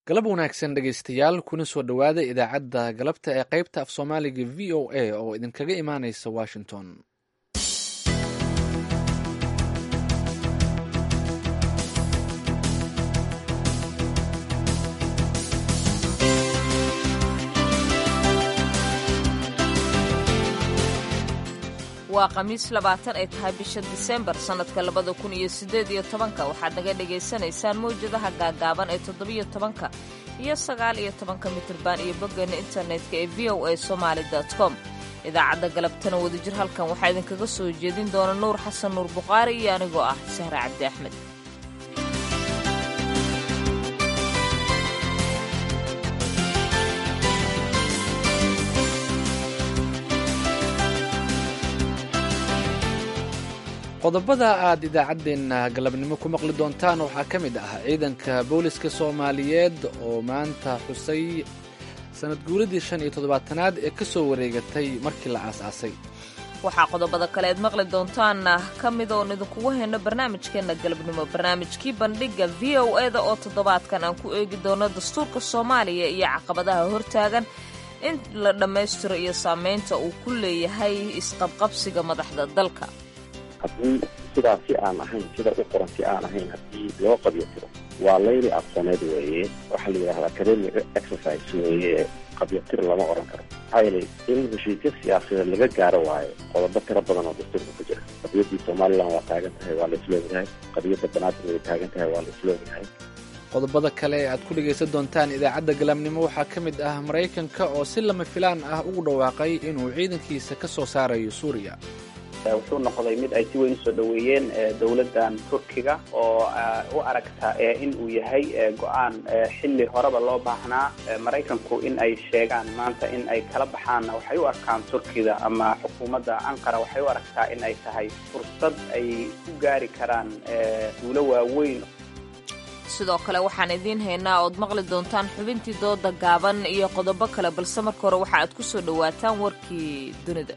galab wanaagsan dhegaystayaal kuna soo dhowaada idaacadda galabta ee qaybta af soomaaliga v o a oo idinkaga imaanaysa washington waa khamiis labaatan ay tahay bisha disembar sannadka labada kun iyo siddeed iyo tobanka waxaad naga dhagaysanaysaan mawjadaha gaagaaban ee toddobiyo tobanka iyo sagaal iyo tobanka mitriban iyo boggeena internetka ee v o a somaali com idaacadda galabtana wadajir halkan waxaa idinkaga soo jeedin doona nuur xasan nuur bukhaari iyo anigoo ah sahre cabdi axmed qodobada aad idaacaddeenna galabnimo ku maqli doontaan waxaa ka mid ah ciidanka booliska soomaaliyeed oo maanta xusay sanad guuradii shan iyo toddobaatanaad ee ka soo wareegatay markii la aasaasay waxaa qodobada kale aad maqli doontaanna ka mid oon idinkugu hayno barnaamijkeenna galabnimo barnaamijkii bandhigga v o eda oo toddobaadkan aan ku eegi doono dastuurka soomaaliya iyo caqabadaha hortaagan in la dhammaystiro iyo saamaynta uu ku leeyahay isqabqabsiga madaxda dalka haddii sidaas si aan ahayn sida u qoran si aan ahayn haddii loo qabyo tiro waa layli aqooneed weeye waxaa la yidhahdaa academic exercise weeye qabyatir lama oran karo maxaa yeelay in heshiisyo siyaasadeed laga gaaro waayo qodobo tiro badan oo dastuurka ku jira qadiyadii somalilan waa taagan tahay waa la isloogayahay qadiyadda banaadir way taagan tahay waa la isloogayahay qodobada kale ee aad ku dhegaysan doontaan idaacadda galabnimo waxaa ka mid ah maraykanka oo si lama filaan ah ugu dhawaaqay inuu ciidankiisa ka soo saarayo suuriya wuxuu noqday mid ay si weyn usoo dhoweeyeen dowladdan turkiga oo u aragta in uu yahay go-aan xilli horeba loo baahnaa maraykanku in ay sheegaan maanta in ay kala baxaanna waxay u arkaan turkiga ama xukuumadda anqara waxay u aragtaa in ay tahay fursad ay ku gaari karaan duulo waaweyn sidoo kale waxaan idiin haynaa ood maqli doontaan xubintii dooda gaaban iyo qodobo kale balse marka hore waxa aad ku soo dhowaataan warkii dunida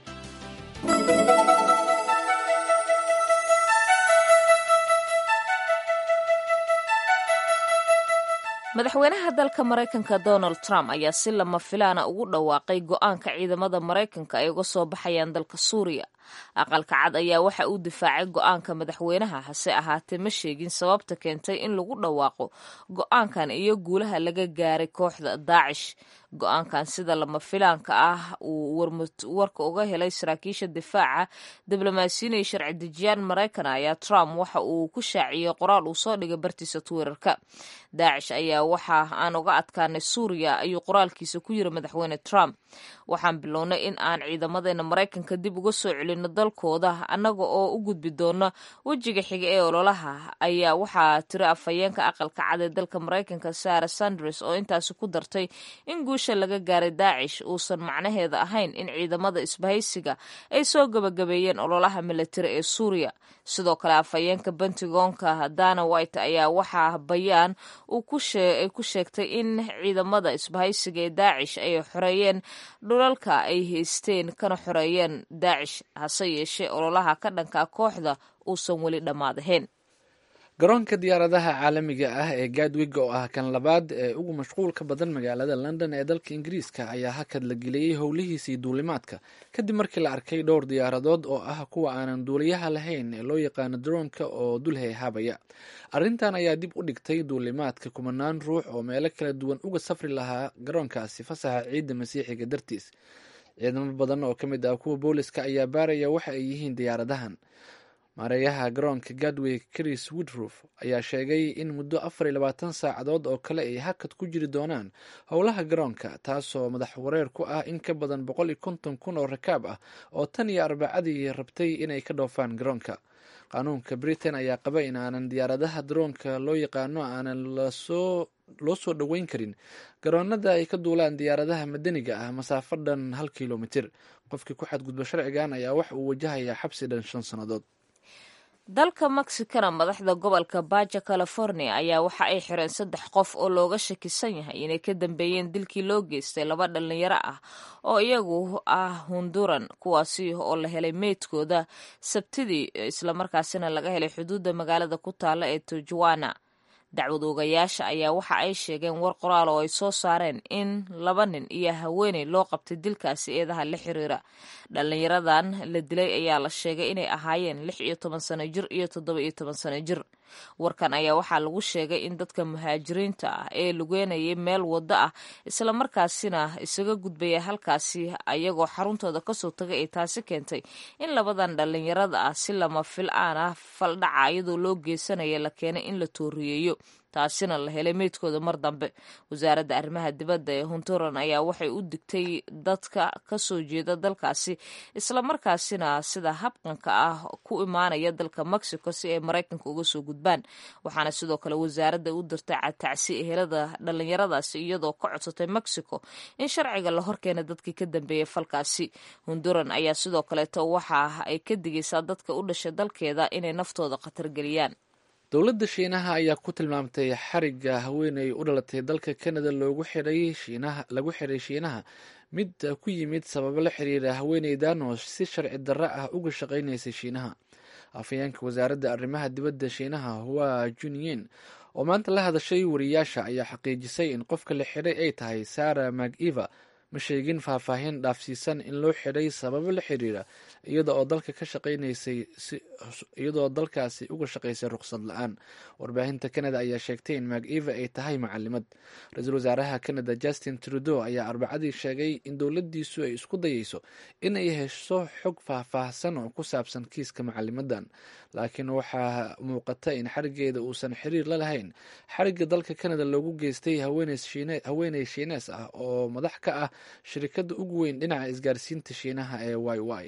madaxweynaha dalka maraykanka donald trump ayaa si lama filaana ugu dhawaaqay go-aanka ciidamada maraykanka ay uga soo baxayaan dalka suuriya aqalka cad ayaa waxa uu difaacay go-aanka madaxweynaha hase ahaatee ma sheegin sababta keentay in lagu dhawaaqo go-aankan iyo guulaha laga gaaray kooxda daacish go-aankan sida lama filaanka ah uu warka uga helay saraakiisha difaaca diblomaasiyiin iyo sharci dejiyaan maraykan ayaa trump waxa uu ku shaaciyey qoraal uu soo dhigay bartiisa twitterka daacish ayaa waxa aan uga adkaanay suuriya ayuu qoraalkiisa ku yiri madaxweyne trump waxaan bilownay in aan ciidamadeena maraykanka dib uga soo celino dalkooda annaga oo u gudbi doona wejiga xiga ee ololaha ayaa waxaa tiri afhayeenka aqalka cad ee dalka maraykanka sara sanders oo intaasi ku dartay in guusha laga gaaray daacish uusan macnaheeda ahayn in ciidamada isbahaysiga ay soo gabagabeeyeen ololaha militari ee suuriya sidoo kale afhayeenka bentigoonka dana white ayaa waxaa bayaan ay ku sheegtay in ciidamada isbahaysiga ee daacish ay xoreeyeen dhulalka ay haysteen kana xoreeyeen daacish hase yeeshee ololaha ka dhanka kooxda uusan weli dhammaadahayn garoonka diyaaradaha caalamiga ah ee gaadwiga oo ah kan labaad ee ugu mashquulka badan magaalada london ee dalka ingiriiska ayaa hakad la geliyey howlihiisii duulimaadka kadib markii la arkay dhowr diyaaradood oo ah kuwa aanan duuliyaha lahayn ee loo yaqaano daroonka oo dulheyhaabaya arrintan ayaa dib u dhigtay duulimaadka kumanaan ruux oo meelo kala duwan uga safri lahaa garoonkaasi fasaxa ciidda masiixiga dartiis ciidamo badan oo ka mid ah kuwa booliska ayaa baaraya waxa ay yihiin diyaaradahan maareeyaha garoonka gadway chris woodroof ayaa sheegay in muddo afar iyo labaatan saacadood oo kale ay hakad ku jiri doonaan howlaha garoonka taasoo madax wareer ku ah in ka badan boqol iyo konton kun oo rakaab ah oo tan iyo arbacadii rabtay inay ka dhoofaan garoonka qaanuunka britain ayaa qaba in aanan diyaaradaha daroonka loo yaqaano aanan lasoo loo soo dhoweyn karin garoonada ay ka duulaan diyaaradaha madaniga ah masaafo dhan hal kilomitir qofkii ku xadgudba sharcigan ayaa wax uu wajahayaa xabsi dhan shan sannadood dalka mexicana madaxda gobolka baja california ayaa waxa ay xireen saddex qof oo looga shakisan yahay inay ka dambeeyeen dilkii loo geystay laba dhalinyaro ah oo iyagu ah hunduran kuwaasi oo la helay meydkooda sabtidii islamarkaasina laga helay xuduudda magaalada ku taala ee tijuana dacwad oogayaasha ayaa waxa ay sheegeen war qoraal oo ay soo saareen in laba nin iyo haweeney loo qabtay dilkaasi eedaha la xiriira dhallinyaradan la dilay ayaa la sheegay inay ahaayeen lix iyo toban sano jir iyo toddoba iyo toban sano jir warkan ayaa waxaa lagu sheegay in dadka muhaajiriinta ah ee lugeynayay meel waddo ah islamarkaasina isaga gudbaya halkaasi ayagoo xaruntooda kasoo tagay ay taasi keentay in labadan dhallinyarada ah si lama fil-aan ah faldhaca iyadoo loo geysanaya la keenay in la tooriyeeyo taasina la helay meydkooda mar dambe wasaaradda arrimaha dibadda ee hunturan ayaa waxay u digtay dadka kasoo jeeda dalkaasi islamarkaasina sida habqanka ah ku imaanaya dalka mexico si ay maraykanka uga soo gudbaan waxaana sidoo kale wasaaradda u dirtay tacsi ehelada dhallinyaradaasi iyadoo ka codsatay mexico in sharciga la horkeena dadkii ka dambeeyay falkaasi hunduran ayaa sidoo kaleeto waxa ay ka digaysaa dadka u dhashay dalkeeda inay naftooda khatar geliyaan dowladda shiinaha ayaa ku tilmaamtay xarigga haweeney u dhalatay dalka canada loogu xiray shiinaha lagu xiray shiinaha mid ku yimid sababo la xiriira haweeneydan oo si sharci darro ah uga shaqaynaysay shiinaha afhayeenka wasaaradda arrimaha dibadda shiinaha hua junyin oo maanta la hadashay wariyaasha ayaa xaqiijisay in qofka la xiray ay tahay sara maciva ma sheegin faahfaahin dhaafsiisan in loo xiray sababo la xiriira iyada oo dalka ka shaqaynaysay iyadoo dalkaasi uga shaqaysay ruqsad la-aan warbaahinta canada ayaa sheegtay in maciva ay tahay macalimad ra-iisul wasaaraha canada justin trudeau ayaa arbacadii sheegay in dowladdiisu ay isku dayeyso in ay hesho xog faahfaahsan oo ku saabsan kiiska macalimadan laakiin waxaa muuqata in xarigeeda uusan xiriir la lahayn xarigga dalka canada loogu geystay haweeney shiinees ah oo madax ka ah shirikadda ugu weyn dhinaca isgaarsiinta shiinaha ee y y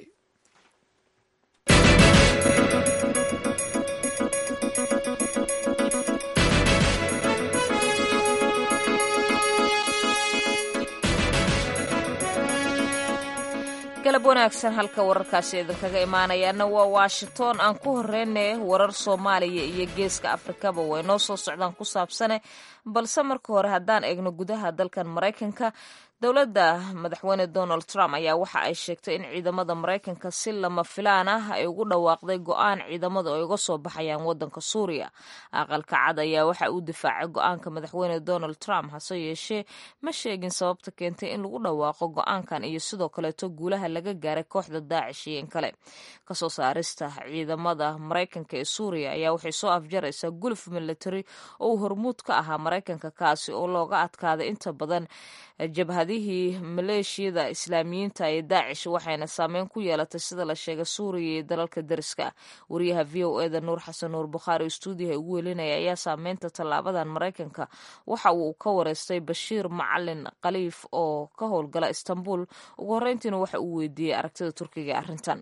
galab wanaagsan halka wararkaasi idinkaga imaanayaana waa washington aan ku horeyne warar soomaaliya iyo geeska afrikaba way noo soo socdaan ku saabsane balse marka hore haddaan eegno gudaha dalkan maraykanka dowladda madaxweyne donald trump ayaa waxa ay sheegtay in ciidamada maraykanka si lama filaan ah ay ugu dhawaaqday go-aan ciidamadu ay uga soo baxayaan wadanka suuriya aqalka cad ayaa waxa uu difaacay go-aanka madaxweyne donald trump hase yeeshee ma sheegin sababta keentay in lagu dhawaaqo go-aankan iyo sidoo kaleeto guulaha laga gaaray kooxda daacish iyo in kale kasoo saarista ciidamada maraykanka ee suuriya ayaa waxay soo afjaraysaa guluf military oo uu hormuud ka ahaa maraykanka kaasi oo looga adkaaday inta badan jabhadihii maleeshiyada islaamiyiinta ee daacish waxayna saameyn ku yeelatay sida la sheegay suuriya iyo dalalka dariska wariyaha v o eda nuur xasan nuur bukhaari stuudiyaha ugu welinaya ayaa saameynta tallaabadan maraykanka waxa uu ka wareystay bashiir macalin khaliif oo ka howlgala istanbul ugu horreyntiina waxa uu weydiiyey aragtida turkiga ee arrintan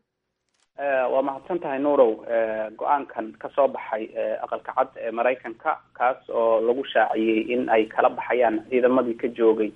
waa mahadsan tahay nuurow go-aankan ka soo baxay aqalka cad ee maraykanka kaas oo lagu shaaciyey in ay kala baxayaan ciidamadii ka joogay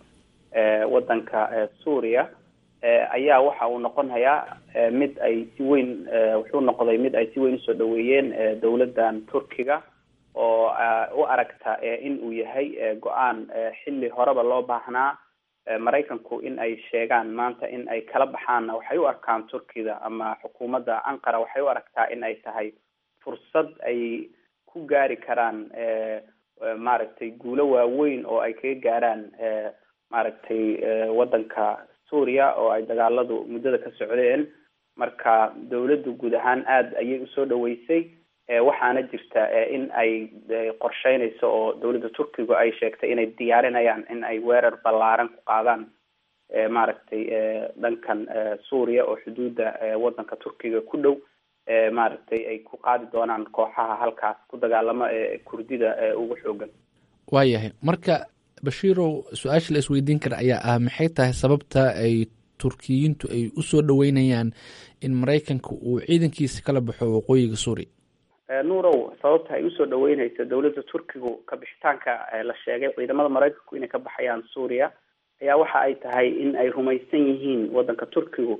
wadanka suuriya ayaa waxa uu noqonayaa mid ay si weyn wuxuu noqday mid ay si weyn usoo dhaweeyeen dowladdan turkiga oo u aragta in uu yahay go-aan xilli horeba loo baahnaa maraykanku in ay sheegaan maanta in ay kala baxaanna waxay u arkaan turkida ama xukuumadda anqara waxay u aragtaa in ay tahay fursad ay ku gaari karaan maaragtay guulo waaweyn oo ay kaga gaaraan maaragtay wadanka suuriya oo ay dagaaladu muddada ka socdeen marka dawladdu guud ahaan aada ayay usoo dhaweysay waxaana jirta in ay qorsheynayso oo dawladda turkigu ay sheegtay inay diyaarinayaan in ay weerar ballaaran ku qaadaan maaragtay dhankan suuriya oo xuduudda wadanka turkiga ku dhow maaragtay ay ku qaadi doonaan kooxaha halkaas ku dagaalamo ee kurdida ugu xoogan waayahay marka bashiirow su-aasha la isweydiin kara ayaa ah maxay tahay sababta ay turkiyiintu ay usoo dhaweynayaan in maraykanka uu ciidankiisa kala baxo waqooyiga suuriya nuurow sababta ay usoo dhaweyneyso dawladda turkigu ka bixitaanka la sheegay ciidamada maraykanku inay ka baxayaan suuriya ayaa waxa ay tahay in ay rumaysan yihiin wadanka turkigu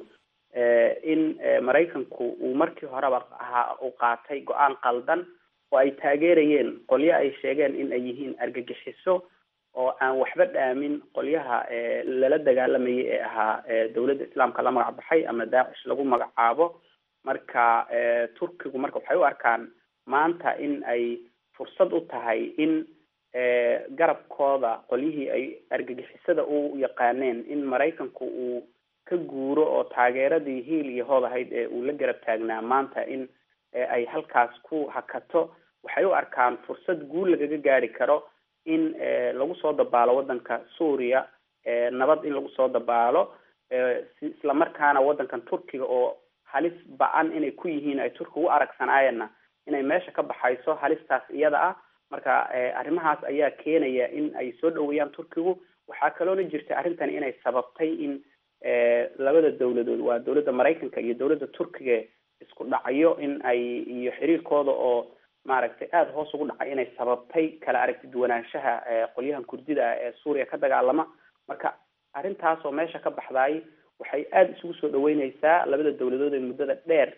in maraykanku uu markii horeba ahaa uu qaatay go-aan qaldan oo ay taageerayeen qolyo ay sheegeen in ay yihiin argagixiso oo aan waxba dhaamin qolyaha lala dagaalamayay ee ahaa dawladda islaamka la magac baxay ama daacish lagu magacaabo marka turkigu marka waxay u arkaan maanta in ay fursad u tahay in garabkooda qolyihii ay argagixisada u yaqaaneen in maraykanku uu ka guuro oo taageeradii hiil iyo hood ahayd ee uu la garab taagnaa maanta in ay halkaas ku hakato waxay u arkaan fursad guul lagaga gaari karo in lagu soo dabaalo waddanka suuriya nabad in lagu soo dabaalo isla markaana waddankan turkiga oo halis ba-an inay ku yihiin ay turkiga u aragsanaayeenna inay meesha ka baxayso halistaas iyada ah marka arrimahaas ayaa keenaya in ay soo dhaweeyaan turkigu waxaa kaloona jirta arrintan inay sababtay in labada dawladood waa dawladda maraykanka iyo dawladda turkiga isku dhacyo in ay iyo xiriirkooda oo maaragtay aada hoos ugu dhacay inay sababtay kala aragti duwanaanshaha qolyahan kurdida ah ee suuriya ka dagaalama marka arrintaas oo meesha ka baxdaay waxay aada isugu soo dhaweyneysaa labada dawladood ee muddada dheer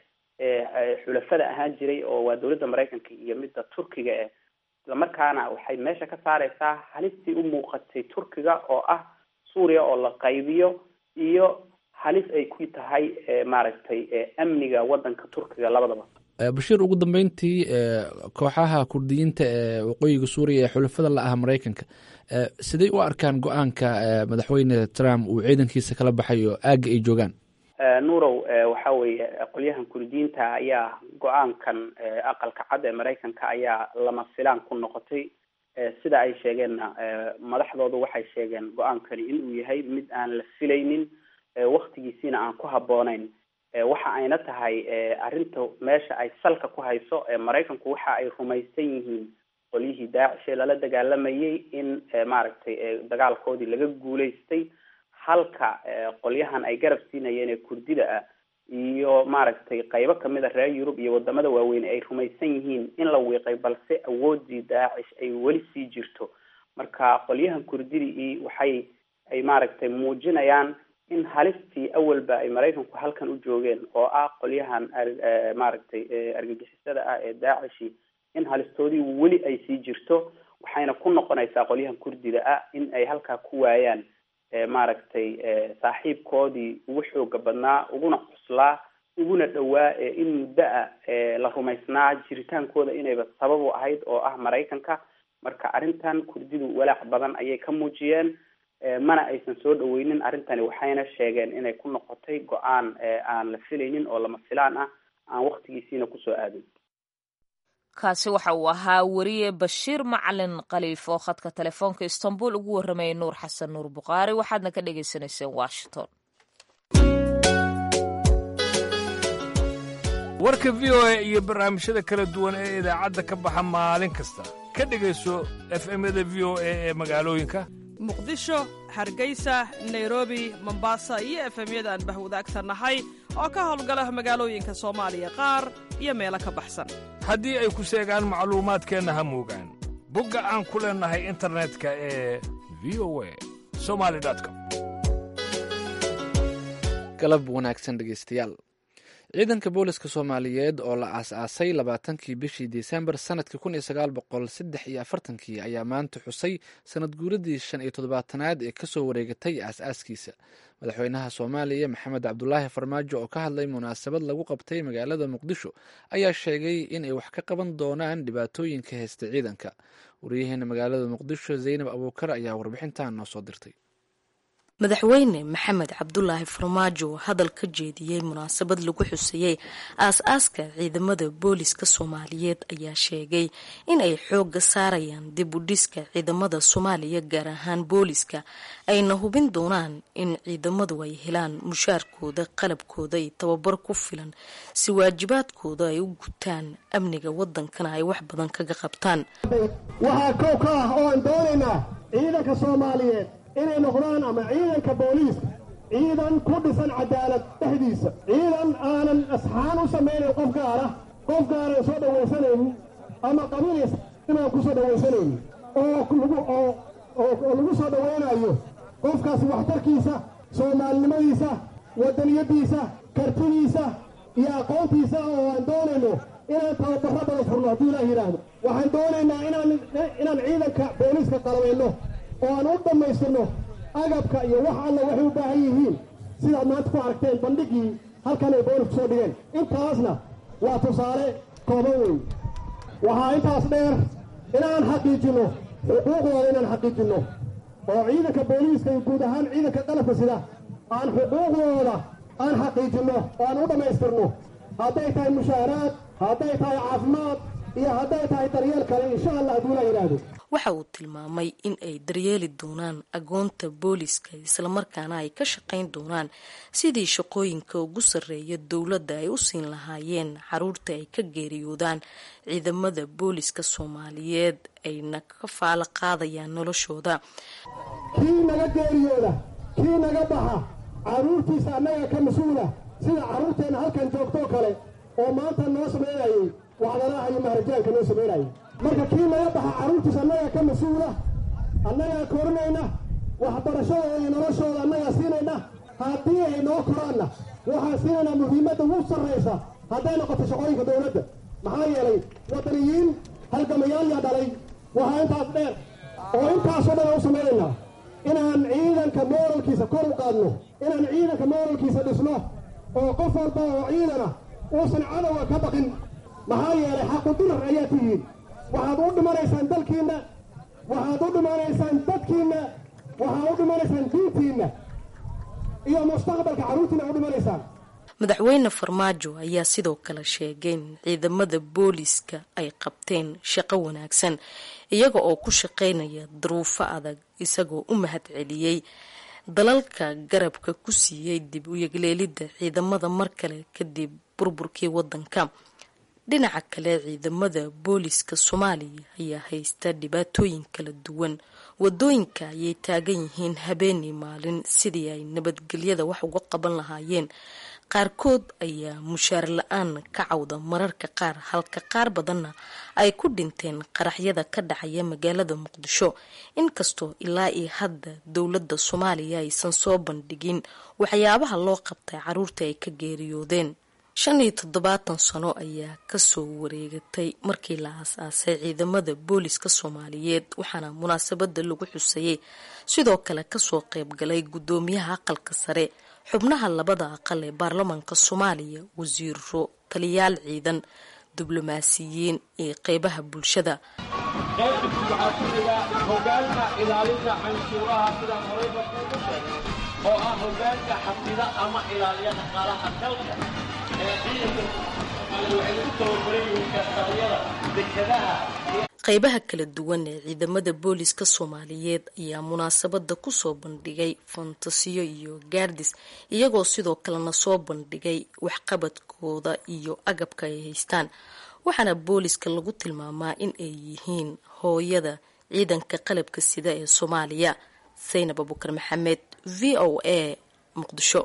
ee xulafada ahaan jiray oo waa dawladda maraykanka iyo midda turkiga eh islamarkaana waxay meesha ka saareysaa halistii u muuqatay turkiga oo ah suuriya oo la qaybiyo iyo halis ay ku tahay maaragtay amniga waddanka turkiga labadaba bashiir ugu dambeyntii kooxaha kurdiyiinta ee waqooyiga suuriya ee xulafada la ah maraykanka siday u arkaan go-aanka madaxweyne trump uu ciidankiisa kala baxayo aagga ay joogaan nuurow waxa weeye qolyahan kurdiyiinta ayaa go-aankan aqalka cad ee maraykanka ayaa lama filaan ku noqotay sida ay sheegeenna madaxdoodu waxay sheegeen go-aankani inuu yahay mid aan la filaynin waktigiisiina aan ku habbooneyn waxa ayna tahay arrinta meesha ay salka ku hayso maraykanku waxa ay rumaysan yihiin qolyihii daacish ee lala dagaalamayay in maaragtay dagaalkoodii laga guulaystay halka qolyahan ay garab siinayeen ee kurdida ah iyo maaragtay qaybo kamid a reer yurub iyo wadamada waaweyn ay rumaysan yihiin in la wiiqay balse awoodii daacish ay weli sii jirto marka qolyahan kurdidii waxay ay maaragtay muujinayaan in halistii awalba ay maraykanku halkan u joogeen oo ah qolyahan maaragtay argagixisada ah ee daacishi in halistoodii weli ay sii jirto waxayna ku noqonaysaa qolyahan kurdida ah in ay halkaa ku waayaan maaragtay saaxiibkoodii ugu xooga badnaa uguna cuslaa uguna dhowaa in muddo ah la rumaysnaa jiritaankooda inayba sabab u ahayd oo ah maraykanka marka arrintan kurdidu walaac badan ayay ka muujiyeen mana aysan soo dhaweynin arrintani waxayna sheegeen inay ku noqotay go-aan aan la filaynin oo lama filaan ah aan waktigiisiina kusoo aadin kaasi waxa uu ahaa weriye bashiir macalin khaliif oo khadka telefoonka istanbul ugu warramayay nuur xasan nuur bukhaari waxaadna ka dhagaysanayseen washington warka v o a iyo barnaamijyada kala duwan ee idaacadda ka baxa maalin kasta ka dhegayso efemyada v o a ee magaalooyinka muqdisho hargeysa nairobi mombasa iyo efemyada aan bahwadaagta nahay oo ka howlgala magaalooyinka soomaaliya qaar iyo meelo ka baxsan haddii ay ku seegaan macluumaadkeenna ha muugaan bogga aan ku leennahay internetka ee v o a somali com galab wanaagsan dhegeystayaal ciidanka booliska soomaaliyeed oo la aas-aasay labaatankii bishii disembar sanadkii kun iyo sagaal boqol saddex iyo afartankii ayaa maanta xusay sanad guuradii shan iyo toddobaatanaad ee kasoo wareegatay aas-aaskiisa madaxweynaha soomaaliya maxamed cabdulaahi farmaajo oo ka hadlay munaasabad lagu qabtay magaalada muqdisho ayaa sheegay inay wax ka qaban doonaan dhibaatooyinka haysta ciidanka wariyaheena magaalada muqdisho zaynab abuukar ayaa warbixintan noo soo dirtay madaxweyne maxamed cabdulaahi farmaajo hadal ka jeediyey munaasabad lagu xuseeyey aas-aaska ciidamada booliska soomaaliyeed ayaa sheegay in ay xooga saarayaan dib u dhiska ciidamada soomaaliya gaar ahaan booliska ayna hubin doonaan in ciidamadu ay helaan mushaarkooda qalabkooda iyo tababar ku filan si waajibaadkooda ay u gutaan amniga wadankana ay wax badan kaga qabtaan waxaa kow ka ah oo aan doonaynaa ciidanka soomaaliyeed inay noqdaan ama ciidanka booliiska ciidan ku dhisan cadaalad dhexdiisa ciidan aanan asxaan u samaynayn qof gaara qof gaaran soo dhawaysanaynin ama qabiilis inaan ku soo dhawaysanaynin oo oo oo lagu soo dhawaynayo qofkaasi waxtarkiisa soomaalinimadiisa waddaniyaddiisa kartidiisa iyo aqoontiisa oo aan doonayno inaan tababarro badan furno hadduu ilaah yidhaahdo waxaan doonaynaa inaan inaan ciidanka booliiska qalabayno oo aan u dhammaystirno agabka iyo wax alla waxay u baahan yihiin sidaad maanta ku aragteen bandhigii halkan ay boolisku soo dhigeen intaasna waa tusaale kooban weyn waxaa intaas dheer inaan xaqiijinno xuquuqdooda inaan xaqiijinno oo ciidanka booliiska iyo guud ahaan ciidanka qalabka sida aan xuquuqdooda aan xaqiijinno oo aan u dhammaystirno hadday tahay mushaaraad hadday tahay caafimaad iyo hadday tahay daryeel kale insha allah hadduu la yidhaahdo waxa uu tilmaamay in ay daryeeli doonaan agoonta booliska islamarkaana ay ka shaqayn doonaan sidii shaqooyinka ugu sarreeya dowladda ay u siin lahaayeen caruurta ay ka geeriyoodaan ciidamada booliska soomaaliyeed ayna ka faalo qaadayaan noloshooda kii naga geeriyooda kii naga baxa carruurtiisa annaga ka mas-uula sida carruurteenna halkan joogtoo kale oo maanta noo samaynayay wacdanaha iyo maharajaanka noo samaynayay marka kii naga baxa carruurtiisa annagaa ka mas-uula annagaa korinayna waxbarashadooda iyo noloshooda annagaa siinayna haddii ay noo koraanna waxaan siinaynaa muhiimadda ugu sarraysa hadday noqoto shaqooyinka dowladda maxaa yeelay wadaniyiin halgamayaal yaa dhalay waxaa intaas dheer oo intaasoo dhan aan u samaynaynaa inaan ciidanka mooralkiisa kor u qaadno inaan ciidanka mooralkiisa dhisno oo qof walba oo ciidana uusan cadowga ka baqin maxaa yeelay xaqudirar ayaa tihiin waxaad u dhimanaysaan dalkiinna waxaad u dhimanaysaan dadkiinna waxaad u dhimanaysaan diintiinna iyo mustaqbalka carruurtiina u dhimanaysaan madaxweyne farmaajo ayaa sidoo kale sheegay in ciidamada booliska ay qabteen shaqo wanaagsan iyaga oo ku shaqaynaya duruufo adag isagoo u mahad celiyey dalalka garabka ku siiyey dib u yegleelidda ciidamada mar kale kadib burburkii wadanka dhinaca kale ciidamada booliska soomaaliya ayaa haysta dhibaatooyin kala duwan wadooyinka ayay taagan yihiin habeenii maalin sidii ay nabadgelyada wax uga qaban lahaayeen qaarkood ayaa mushaar la-aan ka cawda mararka qaar halka qaar badanna ay ku dhinteen qaraxyada ka dhacaya magaalada muqdisho inkastoo ilaa iyo hadda dowladda soomaaliya aysan soo bandhigin waxyaabaha loo qabtay caruurta ay ka geeriyoodeen shan iyo toddobaatan sano ayaa kasoo wareegatay markii la aas-aasay ciidamada booliska soomaaliyeed waxaana munaasabada lagu xusayey sidoo kale kasoo qeybgalay guddoomiyaha aqalka sare xubnaha labada aqal ee baarlamaanka soomaaliya wasiiro taliyaal ciidan diblomaasiyiin iyo qeybaha bulshada qaybta waxaa ku xiga hogaanka ilaalinta canshuuraha sidaan horeyba kuugu sheegay oo ah hogaanka xafida ama ilaaliya dhaqaalaha dalka ee ciidanka soomaaliya waxay ku tababaran yihiin kastariyada dekadaha qeybaha kala duwan ee ciidamada booliska soomaaliyeed ayaa munaasabada kusoo bandhigay fantasiyo iyo gaardis iyagoo sidoo kalena soo bandhigay waxqabadkooda iyo agabka ay haystaan waxaana booliska lagu tilmaamaa in ay yihiin hooyada ciidanka qalabka sida ee soomaaliya saynab abukar maxamed v o a muqdisho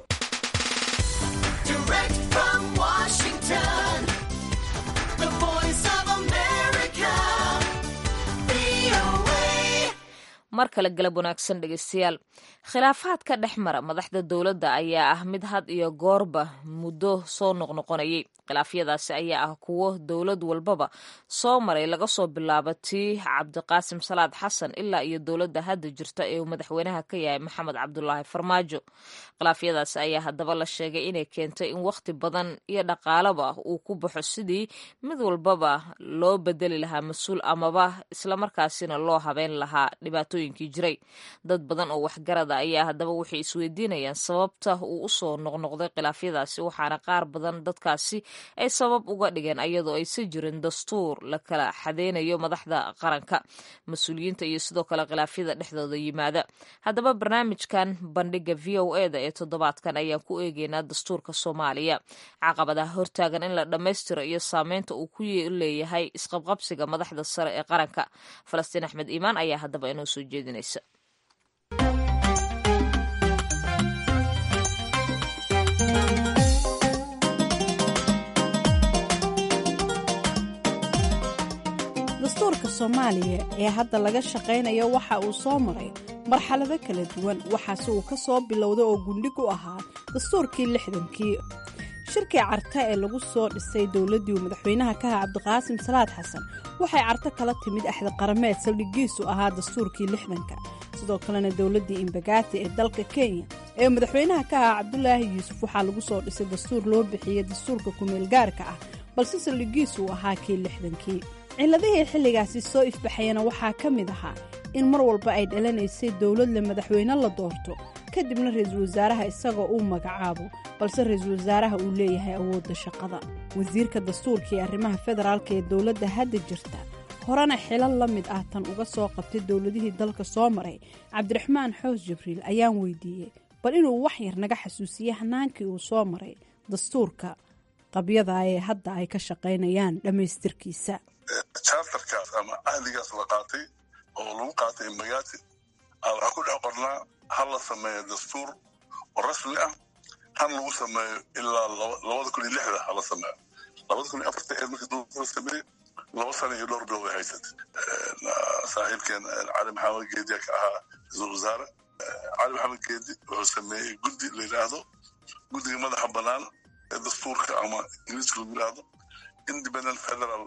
mar kale galab wanaagsan dhegeystayaal khilaafaadka dhex mara madaxda dowladda ayaa ah mid had iyo goorba muddo soo noqnoqonayay khilaafyadaasi ayaa ah kuwo dowlad walbaba soo maray laga soo bilaabo tii cabdiqaasim salaad xasan ilaa iyo dowladda hadda jirta ee uu madaxweynaha ka yahay maxamed cabdulaahi farmaajo khilaafyadaasi ayaa haddaba la sheegay inay keentay in wakhti badan iyo dhaqaalaba uu ku baxo sidii mid walbaba loo bedeli lahaa mas-uul amaba islamarkaasina loo habeyn lahaa dhibaatooyinkii jiray dad badan oo waxgarada ayaa haddaba waxay isweydiinayaan sababta uu usoo noqnoqday khilaafyadaasi waxaana qaar badan dadkaasi ay sabab uga dhigeen ayadoo aysan jirin dastuur la kala xadeynayo madaxda qaranka mas-uuliyiinta iyo sidoo kale khilaafyada dhexdooda yimaada haddaba barnaamijkan bandhiga v o e da ee toddobaadkan ayaan ku eegeynaa dastuurka soomaaliya caqabadaha hortaagan in la dhammaystiro iyo saameynta uu ku leeyahay isqabqabsiga madaxda sare ee qaranka falastiin axmed iimaan ayaa haddaba inoo soo jeedinaysa dastuurka soomaaliya ee hadda laga shaqaynayo waxa uu soo maray marxalado kala duwan waxaase uu ka soo bilowda oo gundhig u ahaa dastuurkii lixdankii shirkii carta ee lagu soo dhisay dowladdii uu madaxweynaha ka aha cabdiqaasim salaad xasan waxay carto kala timid axdi qarameed saldhigiisu ahaa dastuurkii lixdanka sidoo kalena dowladdii imbagaati ee dalka kenya ee madaxweynaha ka ahaa cabdulaahi yuusuf waxaa lagu soo dhisay dastuur loo bixiyey dastuurka kumeel gaarka ah balse saldhigiisu uu ahaa kii lixdankii ciladihii xilligaasi soo ifbaxayana waxaa ka mid ahaa in mar walba ay dhalanaysay dowladle madaxweyne la doorto kadibna ra-iisul wasaaraha isagoo uu magacaabo balse ra-iisul wasaaraha uu leeyahay awoodda shaqada wasiirka dastuurka ee arrimaha federaalka ee dowladda hadda jirta horena xilal la mid ah tan uga soo qabtay dowladihii dalka soo maray cabdiraxmaan xoos jibriil ayaan weydiiyey bal inuu wax yar naga xasuusiyey hanaankii uu soo maray dastuurka qabyada ee hadda ay ka shaqaynayaan dhammaystirkiisa charterkaas ama ahligaas la qaatay oo lagu qaatay magaati waxaa ku dhex qornaa ha la sameeyo dastuur oo rasmi ah han lagu sameeyo ilaa labada kun iyo lixda ha la sameeyo labada kun iyo afarta ee markii dowladda la sameeyey laba sano iyo dhowr bilood ay haysatay saaxiibkeen cali maxamed geediya ka ahaa ra-iisul wasaare cali maxamed geedi wuxuu sameeyey guddi la yidhaahdo guddiga madaxa bannaan ee dastuurka ama ingiriiska lagu yidhaahdo independent federal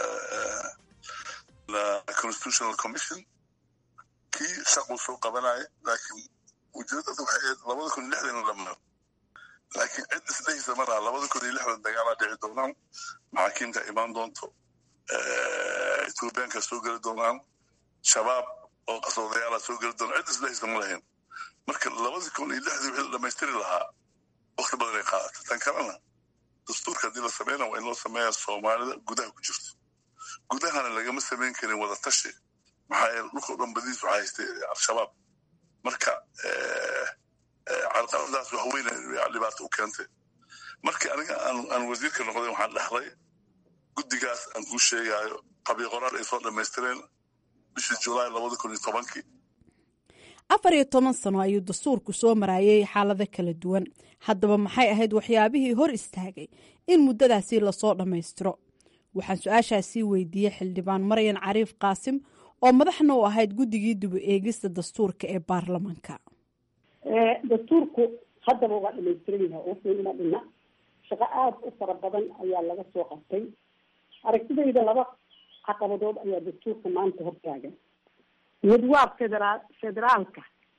constitutional commission kii shaquu soo qabanaya laakiin ujeedada waxay ahayd labada kun iyo lixdan la dhamaa laakiin cid isdhehaysa malaha labada kun iyo lixdan dagaalaa dhici doonaan maxaakiimta imaan doonto ethoobiyaanka soo geli doonaan shabaab oo qasoodayaala soo geli doonaan cid isdhehaysa ma lahayn marka labada kun iyo lixdii wixii la dhamaystiri lahaa wakti badan ay qaadata tan kalena dastuurka haddii la sameynaa waa in loo sameeyaa soomaalida gudaha ku jirto gudahana lagama samayn karin wada tashi maxaa yeele dhulkao dhan badiis waxaa haystay al-shabaab marka carqaladaas wax weyn dhibaato u keentay markii aniga aan wasiirka noqday waxaan dhexlay guddigaas aan kuu sheegaayo qabyo qoraal ay soo dhammaystireen bishii julaay labada kun iyo tobankii afar iyo toban sano ayuu dastuurku soo maraayay xaalado kala duwan haddaba maxay ahayd waxyaabihii hor istaagay in muddadaasi lasoo dhammaystiro waxaan su-aashaasii weydiiyey xildhibaan maryan cariif qaasim oo madaxna u ahayd guddigii dubu eegista dastuurka ee baarlamanka dastuurku haddaba waa dhamaystiran yahay oo fiilma dhina shaqo aada u fara badan ayaa laga soo qabtay aragtidayda laba caqabadood ayaa dastuurka maanta hortaagan mid waa federaal federaalka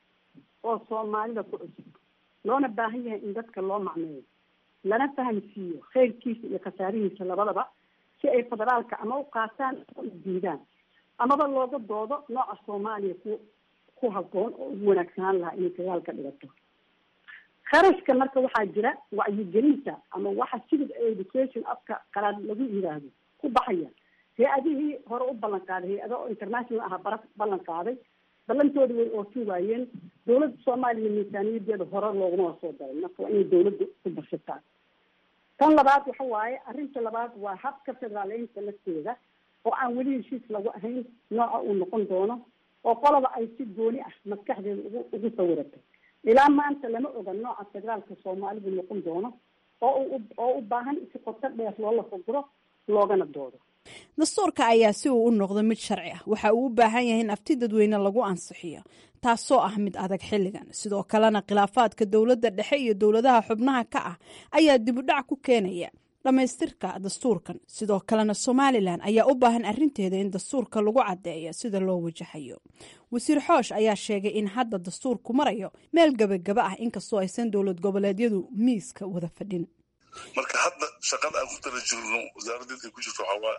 oo soomaalida ku cusub loona baahan yahay in dadka loo macneeyo lana fahamsiiyo khayrkiisa iyo khasaarihiisa labadaba si ay federaalka ama u qaataan oo u diidaan amaba looga doodo nooca soomaaliya ku ku habboon oo ugu wanaagsanaan lahaa inay federaalka dhigato kharashka marka waxaa jira wacyigelinta ama waxa civil education afka qalaad lagu yiraahdo ku baxaya hay-adihii hore u ballan qaaday hay-ada oo international aha bara ballan qaaday ballantooda way oofin waayeen dowladda soomaaliya miisaaniyadeeda hore looguma soo daray marka waa inay dowladda ku bashataa tan labaad waxa waaye arrinta labaad waa habka federaaleynta lafteeda oo aan weli heshiis lagu ahayn nooca uu noqon doono oo qolaba ay si gooni ah maskaxdeeda ugu ugu sawiratay ilaa maanta lama oga nooca federaalka soomaalidu noqon doono oo u oo u baahan si qoto dheer loola faguro loogana doodo dastuurka ayaa si uu u noqdo mid sharci ah waxa uu u baahan yahay in afti dadweyne lagu ansixiyo taasoo ah mid adag xilligan sidoo kalena khilaafaadka dowladda dhexe iyo dowladaha xubnaha ka ah ayaa dibudhac ku keenaya dhammaystirka dastuurkan sidoo kalena somalilan ayaa u baahan arinteeda in dastuurka lagu caddeeyo sida loo wajahayo wasiir xoosh ayaa sheegay in hadda dastuurku marayo meel gebagaba ah inkastoo aysan dowlad goboleedyadu miiska wada fadhin marka hadda shaqada aan ku tala jirno wasaaraddeed ay ku jirto waxaa waa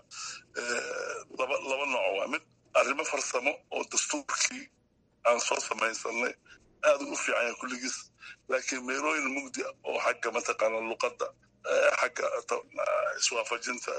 laba laba nooc waa mid arrimo farsamo oo dastuurkii aan soo samaysanay aada u fiican yahay kulligiis laakiin meelooyin mugdi oo xagga mataqaana luqadda xagga iswaafajinta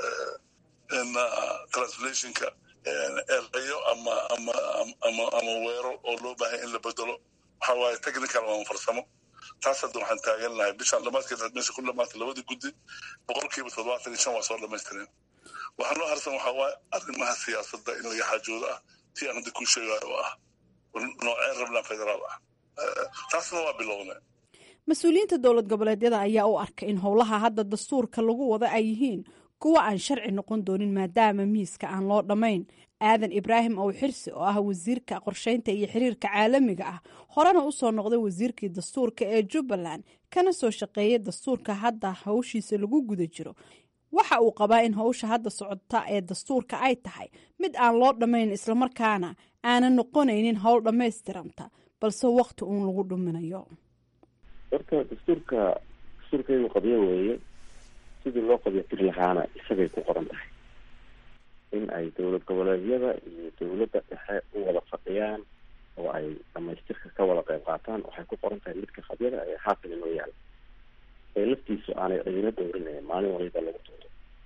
translationka erayo ama ama ama ama weero oo loo baahay in la bedelo waxa waaye technical ama farsamo taas hadda waxaan taagan lahay bishaan dhamaadkeed meesha ku dhamaatay labadii guddi boqolkiiba toddobaatan iyo shan waa soo dhamaystireen waxaa noo harsan waxaa waaye arrimaha siyaasadda in laga xaajoodo ah tii aan hadda kuu sheegayo oo ah nooceen rabnaa federaal ah taasna waa bilownay mas-uuliyiinta dowlad goboleedyada ayaa u arka in howlaha hadda dastuurka lagu wada ay yihiin kuwa aan sharci noqon doonin maadaama miiska aan loo dhammayn aadan ibraahim ow xirsi oo ah wasiirka qorsheynta iyo xiriirka caalamiga ah horena usoo noqday wasiirkii dastuurka ee jubbaland kana soo shaqeeyay dastuurka hadda hawshiisa lagu guda jiro waxa uu qabaa in howsha hadda socota ee dastuurka ay tahay mid aan loo dhammayn islamarkaana aanan noqonaynin howl dhammaystiranta balse wakti uun lagu dhuminayo horta dastuurka dastuurkaygu qabyo weeye sidii loo qabyotiri lahaana isagay ku qoran tahay in ay dowlad goboleedyada iyo dowladda dhexe u wada fadhiyaan oo ay dhamaystirka ka wada qayb qaataan waxay ku qoran tahay midka qabyada ee haatan inoo yaala ee laftiisu aanay cidina dowrinayn maalin waliba lagu tuuro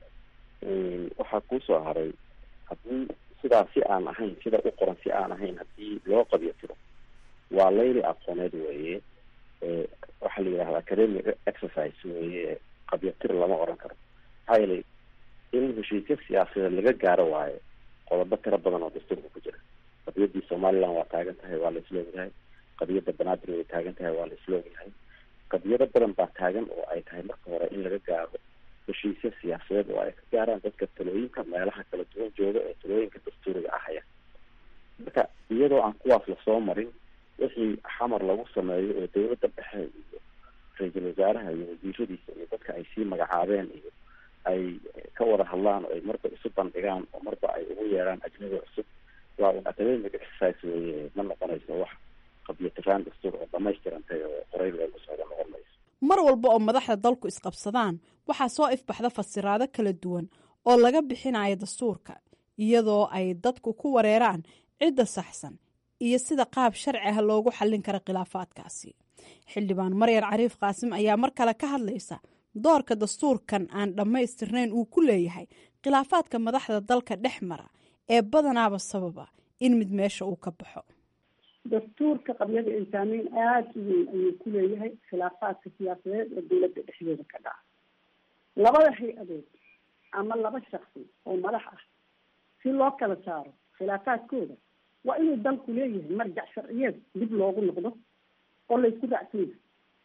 waxaa kuusoo haray haddii sidaa si aan ahayn sida u qoran si aan ahayn haddii loo qabyo tiro waa layli aqooneed weeye waxaa la yidhahda academic exercise weeye qabyo tir lama oran karo maxaa yeelay in heshiisya siyaasadeed laga gaaro waayo qodobo tiro badan oo dastuurka ku jira qadiyadii somaliland waa taagan tahay waa la isla ogyahay qadiyadda banaadir way taagan tahay waa la isla ogyahay qadiyado badan baa taagan oo ay tahay marka hore in laga gaaro heshiisya siyaasadeed oo ay ka gaaraan dadka talooyinka meelaha kala duwan jooga ee talooyinka dastuuriga ahaya marka iyadoo aan kuwaas lasoo marin wixii xamar lagu sameeyo oo dowladda dhexe iyo ra-iisul wasaaraha iyo wasiiradiisa iyo dadka ay sii magacaabeen iyo ay ka wada hadlaan oo ay marba isu bandhigaan oo marba ay ugu yeeraan ajnabi cusub waa un academic exercise weye ma noqonayso wax qabyatiraan dastuur oo dhamaystirantay oo qorayl loogu socdo noqon mayso mar walba oo madaxda dalku isqabsadaan waxaa soo ifbaxda fasiraado kala duwan oo laga bixinayo dastuurka iyadoo ay dadku ku wareeraan cidda saxsan iyo sida qaab sharci ah loogu xallin kara khilaafaadkaasi xildhibaan maryan cariif qaasim ayaa mar kale ka hadlaysa doorka dastuurkan aan dhammaystirnayn uu ku leeyahay khilaafaadka madaxda dalka dhex mara ee badanaaba sababa in mid meesha uu ka baxo dastuurka qabyada ay saameyn aada u weyn ayuu ku leeyahay khilaafaadka siyaasadeed ee dowladda dhexdeeda ka dhaca labada hay-adood ama laba shaksi oo madax ah si loo kala saaro khilaafaadkooda waa inuu dalku leeyahay marjac sharciyeed dib loogu noqdo oo laysku raacsan yahay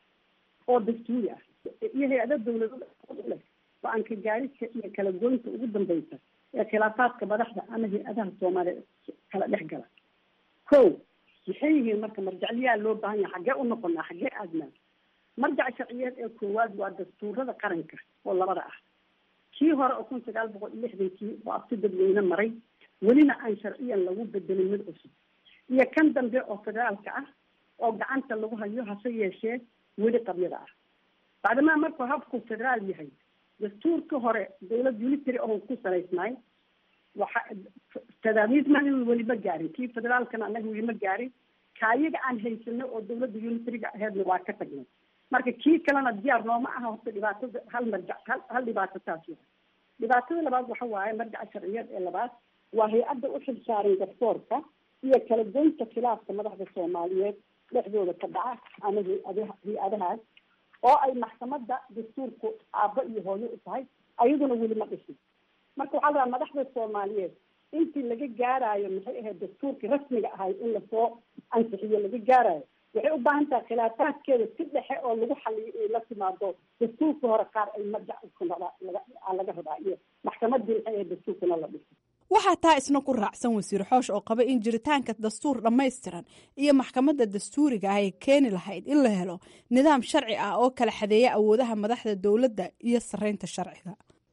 oo dastuuri ah iyo hay-ado dawladada leh go-aan ka gaarista iyo kala goynta ugu dambeysa ee khilaafaadka madaxda ama hay-adaha soomaaliya kala dhex gala ko maxay yihiin marka marjacliyaa loo baahan yahay xaggee u noqonaa xaggee aadnaa marjac sharciyeed ee koowaad waa dastuurada qaranka oo labada ah kii hore oo kun sagaal boqol iyo lixdankii oo abti dadweyne maray welina aan sharciyan lagu bedelin mid cusub iyo kan dambe oo federaalka ah oo gacanta lagu hayo hase yeeshee weli qabyada ah bacdamaa markuu habku federaal yahay dastuurka hore dawlad unitary oo ku salaysnaay waxa tadaamiisman weli ma gaarin kii federaalkana anaga weli ma gaarin kaayaga aan haysano oo dawladda unitariga aheedna waa ka tagnay marka kii kalena diyaar nooma aha horta dhibaatada hal marjac hal hal dhibaato taas waa dhibaatada labaad waxa waaye marjaca sharciyeed ee labaad waa hay-adda u xil saaran garsoorka iyo kala goynta khilaafka madaxda soomaaliyeed dhexdooda ka dhaca ama hay-adaha hay-adahaas oo ay maxkamada dastuurku aabbo iyo hooyo u tahay ayaduna weli ma dhisin marka waxaa la rabaa madaxda soomaaliyeed intii laga gaaraayo maxay ahayd dastuurkii rasmiga ahay in lasoo ansixiyo laga gaarayo waxay u baahan tahay khilaafaadkeeda si dhexe oo lagu xaliyo inay la timaado dastuurka hore qaar ay marjac laga rabaa iyo maxkamadii maxay ahayd dastuurkana la dhiso waxaa taa isna ku raacsan wasiir xoosh oo qaba in jiritaanka dastuur dhammaystiran iyo maxkamadda dastuuriga ah ay keeni lahayd in la helo nidaam sharci ah oo kala xadeeya awoodaha madaxda dowladda iyo sareynta sharciga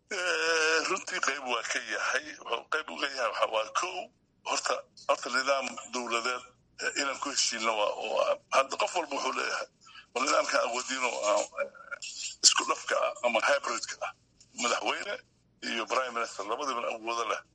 runtii qayb waa ka yahay qayb uga yahay waxa waa ko horta horta nidaam dowladeed inaan ku heshiino waa hadda qof walba wuxuu leeyahay waa nidaamkan awoodiino isku dhafka ah ama hybridka ah madaxweyne iyo prime minister labadiiban awoodo leh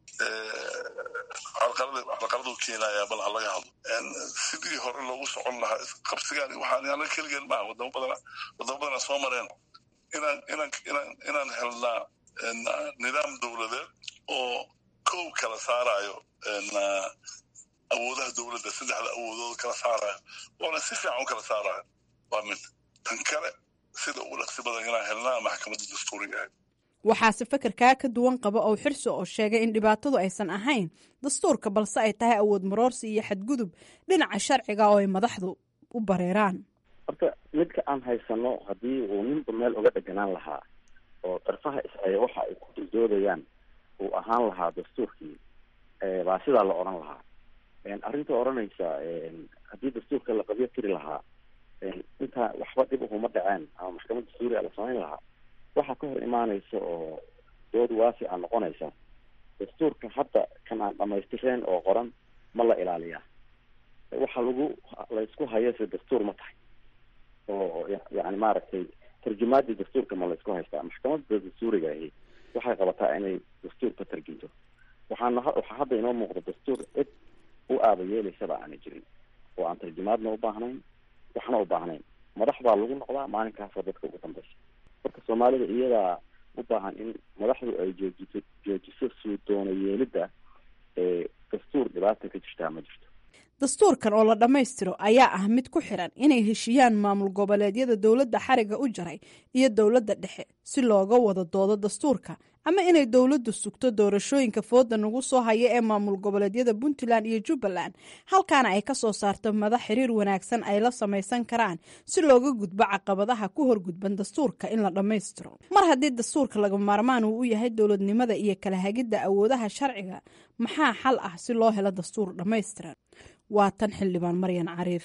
carqaladu keenaya bal ha laga hadlo sidii hore loogu socon lahaa qabsigaan waxaan anaga keligeen maaha wadamo badana wadamo badana soo mareen inaan inaan inaan inaan helnaa nidaam dowladeed oo kow kala saarayo awoodaha dowladda saddexda awoodood kala saarayo oona si fiican u kala saarayo waa mid tan kale sida ugu dhaqsi badan inaan helnaa maxkamadda dastuuriga ahayd waxaase fekerkaa ka duwan qaba oo xirso oo sheegay in dhibaatadu aysan ahayn dastuurka balse ay tahay awood maroorsi iyo xadgudub dhinaca sharciga oo ay madaxdu u bareeraan horta midka aan haysano haddii uu ninba meel uga dheganaan lahaa oo darfaha is-aya waxa ay ku duldoodayaan uu ahaan lahaa dastuurkii baa sidaa la odhan lahaa arrinta odhanaysa haddii dastuurka la qabyo tiri lahaa intaa waxba dhib uhuma dhaceen ama maxkamad dastuuriga la samayn lahaa waxaa ka hor imaanaysa oo dood waasi a noqonaysa dastuurka hadda kan aan dhamaystireen oo qoran ma la ilaaliyaa waxa lagu laysku hayase dastuur ma tahay oo yani maaragtay tarjumaadii dastuurka ma laysku haystaa maxkamadda dastuuriga ahi waxay qabataa inay dastuurka tarjunto waxaana waxaa hadda inoo muuqda dastuur cid u aaba yeelaysaba aana jirin oo aan tarjumaadna u baahnayn waxna u baahnayn madax baa lagu noqdaa maalinkaasoo dadka ugu dambeysa marka soomaalida iyadaa u baahan in madaxdu ay joojiso joojiso suu doono yeelidda ee dastuur dhibaata ka jirtaa ma jirto dastuurkan oo la dhammaystiro ayaa ah mid ku xiran inay heshiiyaan maamul goboleedyada dowladda xariga u jaray iyo dowladda dhexe si looga wada doodo dastuurka ama inay dowladdu sugto doorashooyinka fooda nagu soo haya ee maamul goboleedyada puntland iyo jubbaland halkaana ay ka soo saarto madax xiriir wanaagsan ay la samaysan karaan si looga gudbo caqabadaha ku horgudban dastuurka in la dhammaystiro mar haddii dastuurka laga maarmaan uu u yahay dowladnimada iyo kala hagidda awoodaha sharciga maxaa xal ah si loo helo dastuur dhammaystiran waa tan xildhibaan maryan cariif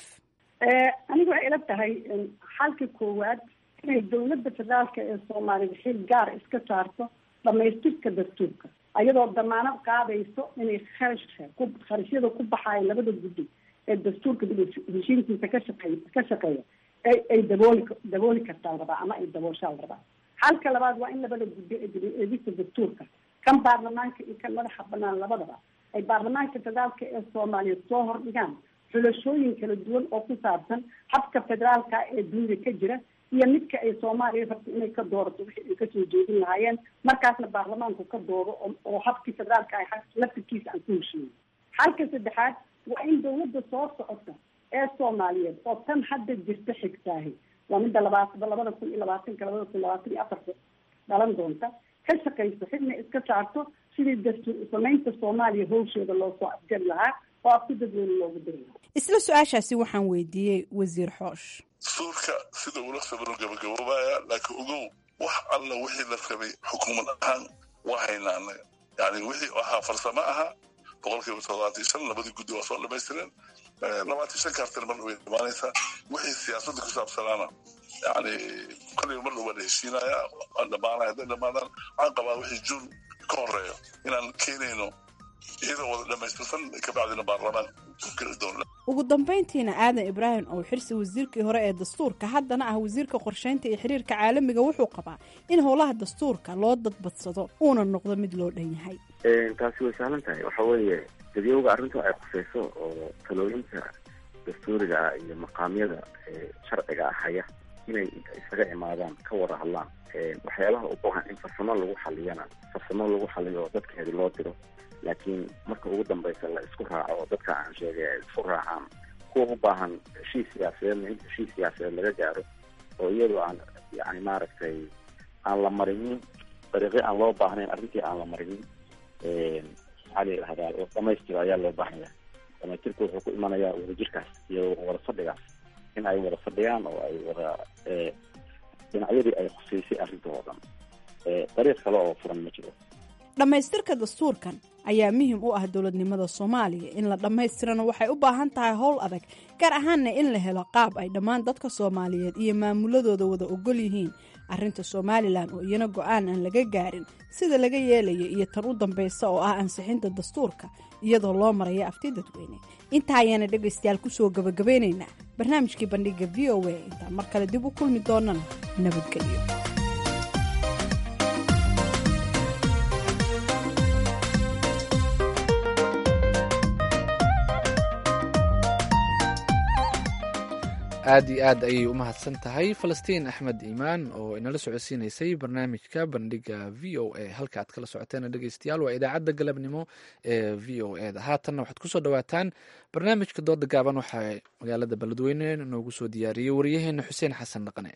anigu waxay ila tahay xalka koowaad inay dowladda federaalka ee soomaaliya xil gaar iska saarto dhamaystirka dastuurka ayadoo damaanad qaadayso inay kharashka ku kharashyada ku baxaaya labada guddi ee dastuurka dib heshiintiisa ka shaqeey ka shaqeeya ay ay dabooli dabooli kartaa rabaa ama ay dabooshaa rabaa xalka labaad waa in labada guddi ee dib eegista dastuurka kan baarlamaanka iyo kan madaxa banaan labadaba ay baarlamaanka federaalka ee soomaaliya soo hordhigaan xulashooyin kala duwan oo ku saabsan habka federaalka ee dunida ka jira iyo midka ay soomaaliya rabto inay ka doorato wixii ay kasoo jeedin lahaayeen markaasna baarlamaanku ka doodo oo habkii federaalka ay laftirkiisa aan ku heshiiyo xalka saddexaad waa in dowladda soo socota ee soomaaliyeed oo tan hadda jirta xigtaahi waa midda labaat labada kun iyo labaatanka labada kun labaatan iyo afarta dhalan doonta ka shaqayso xidna iska saarto sidii dastuur samaynta soomaaliya howsheeda loo soo afjari lahaa oo afku dadweyne loogu diri lahaa isla su-aashaasi waxaan weydiiyey wasiir xoosh dastuurka sida ula sabiro gabagaboobaya laakiin ogow wax alla wixii la rabay xukuumad ahaan waa haynaa anaga yani wixii ahaa farsamo ahaa boqolkiiba toddobaatan shan labadii guddi waa soo dhamaystireen labaatan shan kaartan mar way dhamaanaysaa wixii siyaasadda ku saabsanaana yani kolliba mar dhow waa la heshiinaya waa dhamaanaya hadday dhamaadaan waxaan qabaa wixii juun ka horeeyo inaan keenayno iyadoo wada dhamaystirsan kabacdina baarlamaan geli doona ugu dambayntiina aadan ibraahim oo xirsi wasiirkii hore ee dastuurka haddana ah wasiirka qorsheynta iyo xiriirka caalamiga wuxuu qabaa in howlaha dastuurka loo dadbadsado uuna noqdo mid loo dhan yahay taasi way sahlan tahay waxa weeye dadyowga arrintu ay khuseyso oo talooyinka dastuuriga ah iyo maqaamyada sharciga ah haya inay isaga imaadaan ka wada hadlaan waxyaabaha u baahan in farsamo lagu xaliyana farsamo lagu xaliyo dadkeedi loo diro laakiin marka ugu dambeysa la isku raaco oo dadka aan sheegay ay isku raacaan kuwa u baahan heshiis siyaasadeedna in heshiis siyaasadeed laga gaaro oo iyadoo aan yani maaragtay aan la marinin dariiqyo aan loo baahnayn arrintii aan la marinin maxaa la yidhahdaa dhamaystiro ayaa loo baahanya dhamaystirku wuxuu ku imanayaa wadajirkaas iyo wada fadhigaas in ay wada fadhiyaan oo ay wada dhinacyadii ay khuseysay arrintoo dhan dariiq kale oo furan ma jiro dhammaystirka dastuurkan ayaa muhiim u ah dowladnimada soomaaliya in la dhammaystirana waxay u baahan tahay howl adag gaar ahaanna in la helo qaab ay dhammaan dadka soomaaliyeed iyo maamuladooda wada ogol yihiin arrinta somalilan oo iyana go-aan aan laga gaarin sida laga yeelayo iyo tan u dambaysa oo ah ansixinta dastuurka iyadoo loo maraya afti dadweyne intaa ayaana dhegaystayaal kusoo gabagabaynaynaa barnaamijkii bandhiga v o a intaan mar kale dib u kulmi doonana nabadgelyo aad iyo aad ayay u mahadsan tahay falastiin axmed iimaan oo inala socodsiinaysay barnaamijka bandhiga v o a halka aad kala socoteen dhegeystayaal waa idaacadda galabnimo ee v o e da haatanna waxaad kusoo dhawaataan barnaamijka dooda gaaban waxaa magaalada beledweyne noogu soo diyaariyey wariyaheena xuseen xasan dhaqane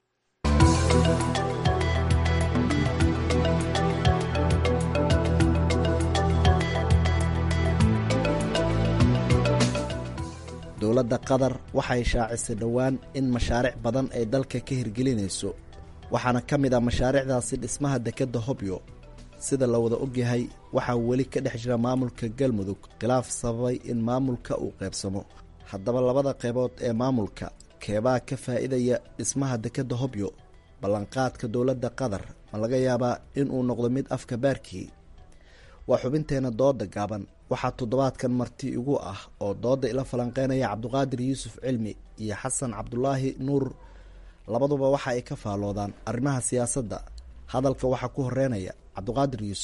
dowladda qatar waxay shaacisay dhowaan in mashaariic badan ay dalka ka hirgelinayso waxaana ka mid ah mashaariicdaasi dhismaha dekedda hobyo sida la wada ogyahay waxaa weli ka dhex jira maamulka galmudug khilaaf sababay in maamulka uu qaybsamo haddaba labada qaybood ee maamulka keebaa ka faa'iidaya dhismaha dekedda hobyo ballanqaadka dowladda qatar ma laga yaabaa inuu noqdo mid afka baarkii waa xubinteenna dooda gaaban waxaa toddobaadkan marti igu ah oo dooda ila falanqeynaya cabduqaadir yuusuf cilmi iyo xasan cabdulaahi nuur labaduba waxa ay ka faalloodaan arrimaha siyaasadda hadalka waxaa ku horeynaya cabduqaadir yuusuf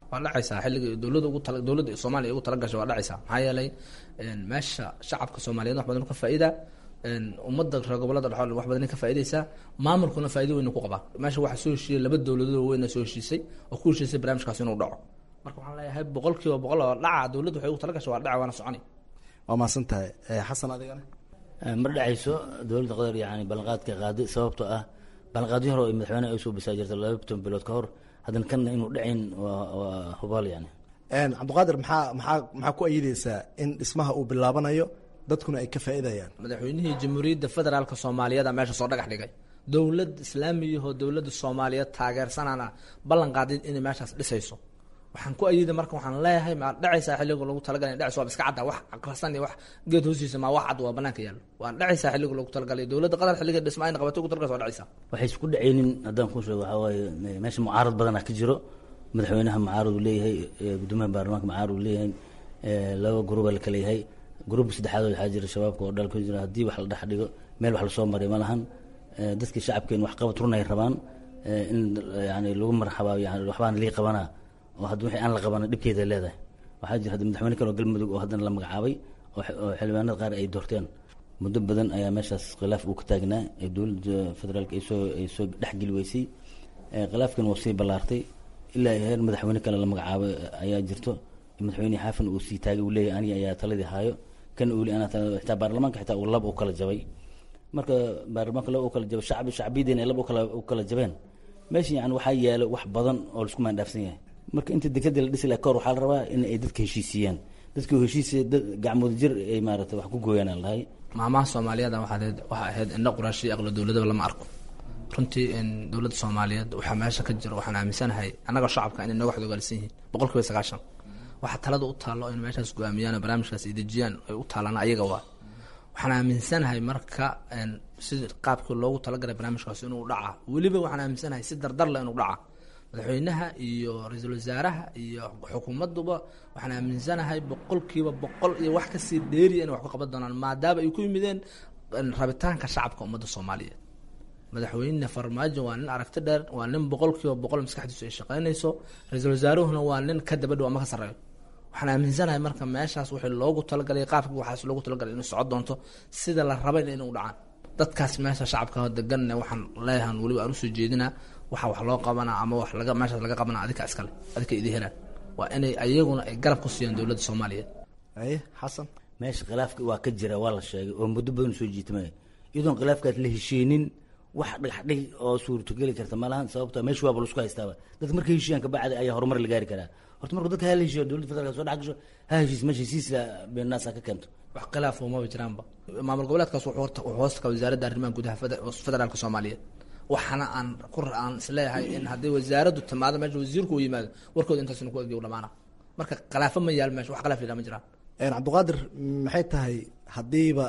waa dhacaysaa xilliga dowladda ugu tala dowladda soomaaliya ugu talagashay waa dhacaysaa maxaa yeelay meesha shacabka soomaaliyeed wax badan ka faa'iida ummadda reer gobolada dhexool wax badan ka faa'iidaysaa maamulkuna faa'iido weyn ku qabaa meesha waxaa soo heshiiyey laba dowladood weyna soo heshiisay oo ku heshiisay barnaamijkaas inuu dhaco marka waxaan leeyahay boqol kiiba boqol oo dhaca dowladda waxay ugu talagashay waa dhaca waana soconi waa mahadsan tahay xasan adigana ma dhacayso dowladda qatar yani ballanqaadka qaaday sababtoo ah ballanqaadyo hore oo madaxweyneha ay soo bisaa jirta laba ton bilood ka hor haddana kanna inuu dhacayn waa waa hubaal yani cabdiqaadir maxaa maxaa maxaa ku ayidaysaa in dhismaha uu bilaabanayo dadkuna ay ka faa'iidayaan madaxweynihii jamhuuriyadda federaalka soomaaliyeeda meesha soo dhagax dhigay dowlad islaamiyahoo dowladda soomaaliyeed taageersanana ballan qaaday inay meeshaas dhisayso waxaan ku ayida marka waxaan leeyahay ma dhacaysaa xilliga lagu talagalay dhacis waa iska cadda wax aqrasan iyo wax geed hoostiisa ma wax cad waa banaanka yaallo waa dhacaysaa xilliga lagu talagalay dowladda qatar xilliga dhisma ayna qabatay ugu talagalay waa dhacaysaa waxay isku dhacaynin haddaan kuu sheego waxaa waaye meesha mucaarad badanaa ka jiro madaxweynaha mucaarad uu leeyahay gudoomiyaha baarlamaanka mucaarad uu leeyahay laba gruba la kala yahay gruubka saddexaad waxaa jira shabaabka oo dhalka jira haddii wax la dhex dhigo meel wax lasoo maray ma lahan dadkii shacabkeen wax qabad runay rabaan in yani lagu marxabaa yani waxbaan lii qabanaa oo hadda wixii aan la qabana dhibkeeda leedahay waxaa jira hadda madaxweyne kale oo galmudug oo haddana la magacaabay oo xildhibaanada qaar ay doorteen muddo badan ayaa meeshaas khilaaf uu ka taagnaa ee dowladda federaalka ay soo ay soo dhexgeli weysay khilaafkan waa sii ballaartay ilaa heer madaxweyne kale la magacaabay ayaa jirto madaxweyne xaafin uu sii taagay uu leeyahay aniga ayaa taladii haayo kan uu anaa xitaa baarlamaanka xitaa uu lab u kala jabay marka baarlamaanka lab u kala jabay shacbi shacbiyadeena ay lab u kala u kala jabeen meesha yani waxaa yaalo wax badan oo laisku maandhaafsan yahay marka inta dekada la dhisi laha kahor waxaa la rabaa in ay dadka heshiisiiyaan dadka heshiisiya dad gacmooda jir ay maarata wax ku gooyaan aan lahay maamaha soomaaliyeed waxaa waxaa ahayd indho quraashii aqlo dowladaba lama arko runtii dowladda soomaaliyeed waxaa meesha ka jiro waxaan aaminsanahay annagoo shacabka inay nooga xodogaalsan yihiin boqol kiiba sagaashan waxaa talada u taallo in meeshaas go-aamiyaan oo barnaamijkaas ay dejiyaan ay u taalaan ayaga waa waxaan aaminsanahay marka si qaabkii loogu talagalay barnaamijkaas inuu dhaca weliba waxaan aaminsanahay si dardarle inuu dhaca madaxweynaha iyo ra-iisul wasaaraha iyo xukuumadduba waxaan aaminsanahay boqolkiiba boqol iyo wax kasii dheeriya inay wax ku qaban doonaan maadaama ay ku yimideen rabitaanka shacabka ummadda soomaaliyeed madaxweyne farmaajo waa nin aragti dheer waa nin boqolkiiba boqol maskaxdiisu ay shaqeynayso ra-iisul wasaaruhuna waa nin ka dabadhow ama ka sarreeyo waxaan aaminsanahay marka meeshaas wixii loogu talagalay qaabka waxaas loogu talagalay inuu socon doonto sida la rabay inuu dhacaan dadkaas meesha shacabka deganne waxaan leeyahan weliba aan usoo jeedinaa waxa wax loo qabanaa ama wax laga meeshaas laga qabanaa adika iskale adika idi helaan waa inay ayaguna ay garab ku siiyaan dowladda soomaaliyeed aye xasan meesha khilaafka waa ka jira waa la sheegay oo muddo badan soo jiitamaya iyadoon khilaafkaas la heshiinin wax dhagaxdhig oo suurtogeli karta malahan sababto meesha waaba laisku haystaaba dadka markay heshiiyaan kabacdi ayaa horumar la gaari karaa horta marka dadka hala heshiiyo dowladda federaalka soo dhex gasho ha heshiis meesha heshiisla beenaasa ka keento wax khilaaf umaba jiraanba maamul goboleedkaas wuxuu hoosta ka wasaaradda arrimaha gudaha federaalka soomaaliyeed waxaana aan ku aan isleeyahay in haddii wasaaraddu timaado meesha wasiirku uu yimaado warkooda intaasina ku egiyo dhamaana marka khilaafo ma yaal meesha wax khilaaf yidhaa ma jiraan cabdiqaadir maxay tahay haddiiba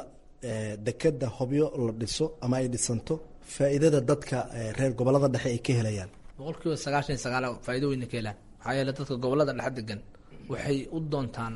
dekeda hobyo la dhiso ama ay dhisanto faa'iidada dadka reer gobolada dhexe ay ka helayaan boqol kiiba sagaashan iyo sagaal faa'iido weyna ka helaan maxaa yeele dadka gobolada dhexe degan waxay u doontaan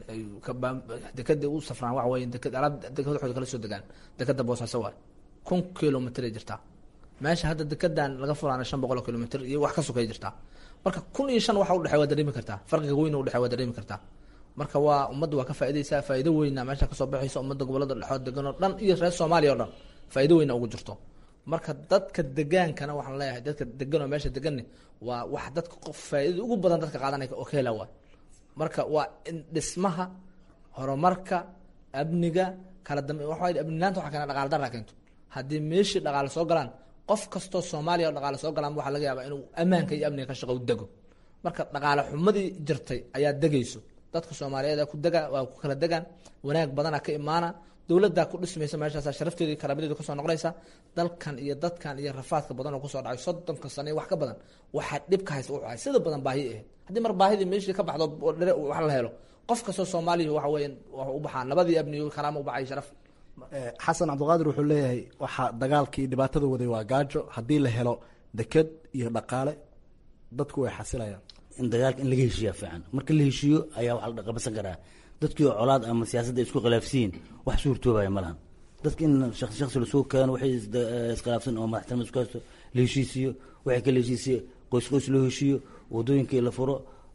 dekada u safraan waxa weye deked alaab dekada waxooda kala soo degaan dekada boosaaso waay kun kilomitr ay jirtaa meesha hadda dekedan laga furaana shan boqol oo kilomitr iyo wax ka sokay jirtaa marka kun iyo shan waxa udhexey waa dareemi kartaa farqiga weyn udhexey waa dareemi kartaa marka waa ummadda waa ka faaidaysaa faa'ido weyna meesha kasoo baxaysa ummadda gobolada dhexood degan oo dhan iyo reer soomaaliya o dhan faa'ido weyna ugu jirto marka dadka degaankana waxaan leeyahay dadka degan oo meesha deganne waa wax dadka qof faa'iidada ugu badan dadka qaadanaya oo ka hela waay marka waa in dhismaha horumarka amniga kala dambe waxa amnilaanta waxa keena dhaqaala darra keento haddii meeshii dhaqaale soo galaan qof kastoo soomaaliya oo dhaqaale soo galaan waxaa laga yaabaa inuu ammaanka iyo amniga ka shaqo u dego marka dhaqaale xumadii jirtay ayaa degayso dadka soomaaliyeed ku dega waa ku kala degaan wanaag badana ka imaana dowladdaa ku dhismaysa meeshaas sharafteeda karaamadeedu kasoo noqonaysa dalkan iyo dadkan iyo rafaadka badan oo kusoo dhacay soddonka sano iyo wax ka badan waxaa dhibka haysa u hay sida badan baahi ahayd haddii mar baahidii meeshii ka baxdo wax la helo qof kastoo soomaaliya waxa weeyaan u baxaa nabadii amniyo karaama u baxay sharaf xasan cabdiqaadir wuxuu leeyahay waxaa dagaalkii dhibaatada waday waa gaajo haddii la helo deked iyo dhaqaale dadku way xasilayaan in dagaalka in laga heshiiyaa fiican marka la heshiiyo ayaa wax la qabansan karaa dadkii oo colaad ama siyaasadda isku khilaafsiin wax suurtoobaya ma lahan dadka in shaqsi shaqsi lasoo keeno waxay iskhilaafsan oo madaxtinimo isku haysto la heshiisiyo waxay kala heshiisiyo qoys qoys loo heshiiyo wadooyinkii la furo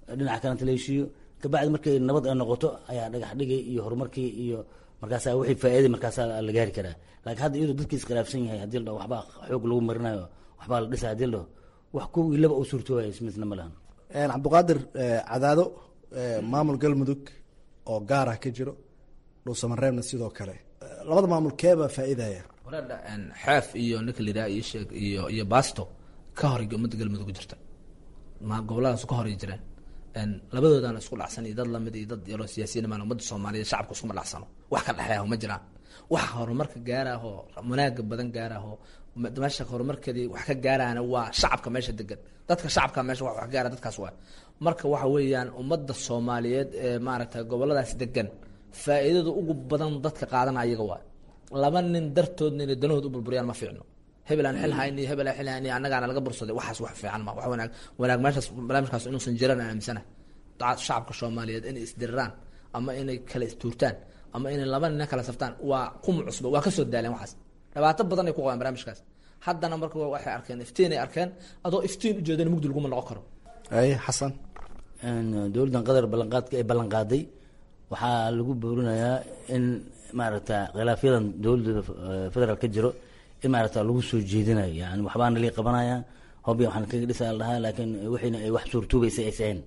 dhinaca kalenta la heshiiyo kabacdi markay nabad ay noqoto ayaa dhagax dhigay iyo horumarkii iyo markaasaa wixii faa'iiday markaasaa la gaari karaa laakiin hadda iyadoo dadkii iskhilaafsan yahay haddii la dhaho waxbaa xoog lagu marinayo waxbaa la dhisa haddii la dhaho wax kuwii laba uu suurtoobayo ismisna ma lahan cabdiqaadir cadaado maamul galmudug oo gaar ah ka jiro dhuusamareebna sidoo kale labada maamul keebaa faa'iidaya walaadha xeef iyo ninka liraa iyo sheeg iyo iyo basto ka hor ummadda galmudug jirta ma goboladaas ka hor jireen labadoodana isku dhacsan iyo dad lamid iyo dad yaroo siyaasiyiin maan ummadda soomaaliyeed shacabka iskuma dhacsano wax ka dhexeeyaho ma jiraan wax horumarka gaarahoo wanaaga badan gaarahoo meesha horumarkeedii wax ka gaarahana waa shacabka meesha degan dadka shacabka meesha wax wax gaara dadkaas waa marka waxa weeyaan ummadda soomaaliyeed ee maaragtay goboladaas degan faa'iidada ugu badan dadka qaadana ayaga waa laba nin dartoodna inay danahood u burburiyaan ma fiicno hebel aan xil hayni hebel aan xil hayni annagaana laga bursaday waxaas wax fiican ma wax wanaag wanaag meeshaas barnaamijkaas inuusan jiran aan aaminsana shacabka soomaaliyeed inay isdiriraan ama inay kala istuurtaan ama inay laba nina kala saftaan waa kuma cusba waa kasoo daaleen waxaas dhibaato badan ay ku qabaan barnaamijkaas haddana marka waxay arkeen iftiin ay arkeen adoo iftiin ujeedana mugdi laguma noqon karo ay xasan dowladdan qatar ballanqaadka ay ballanqaaday waxaa lagu boorinayaa in maaragta khilaafyadan dowladda federaal ka jiro in maaragta lagu soo jeedinayo yani waxbaana lii qabanaya hobya waxaan kaga dhisaa la dhahaa laakiin wixiina ay wax suurtuubaysa aysahayn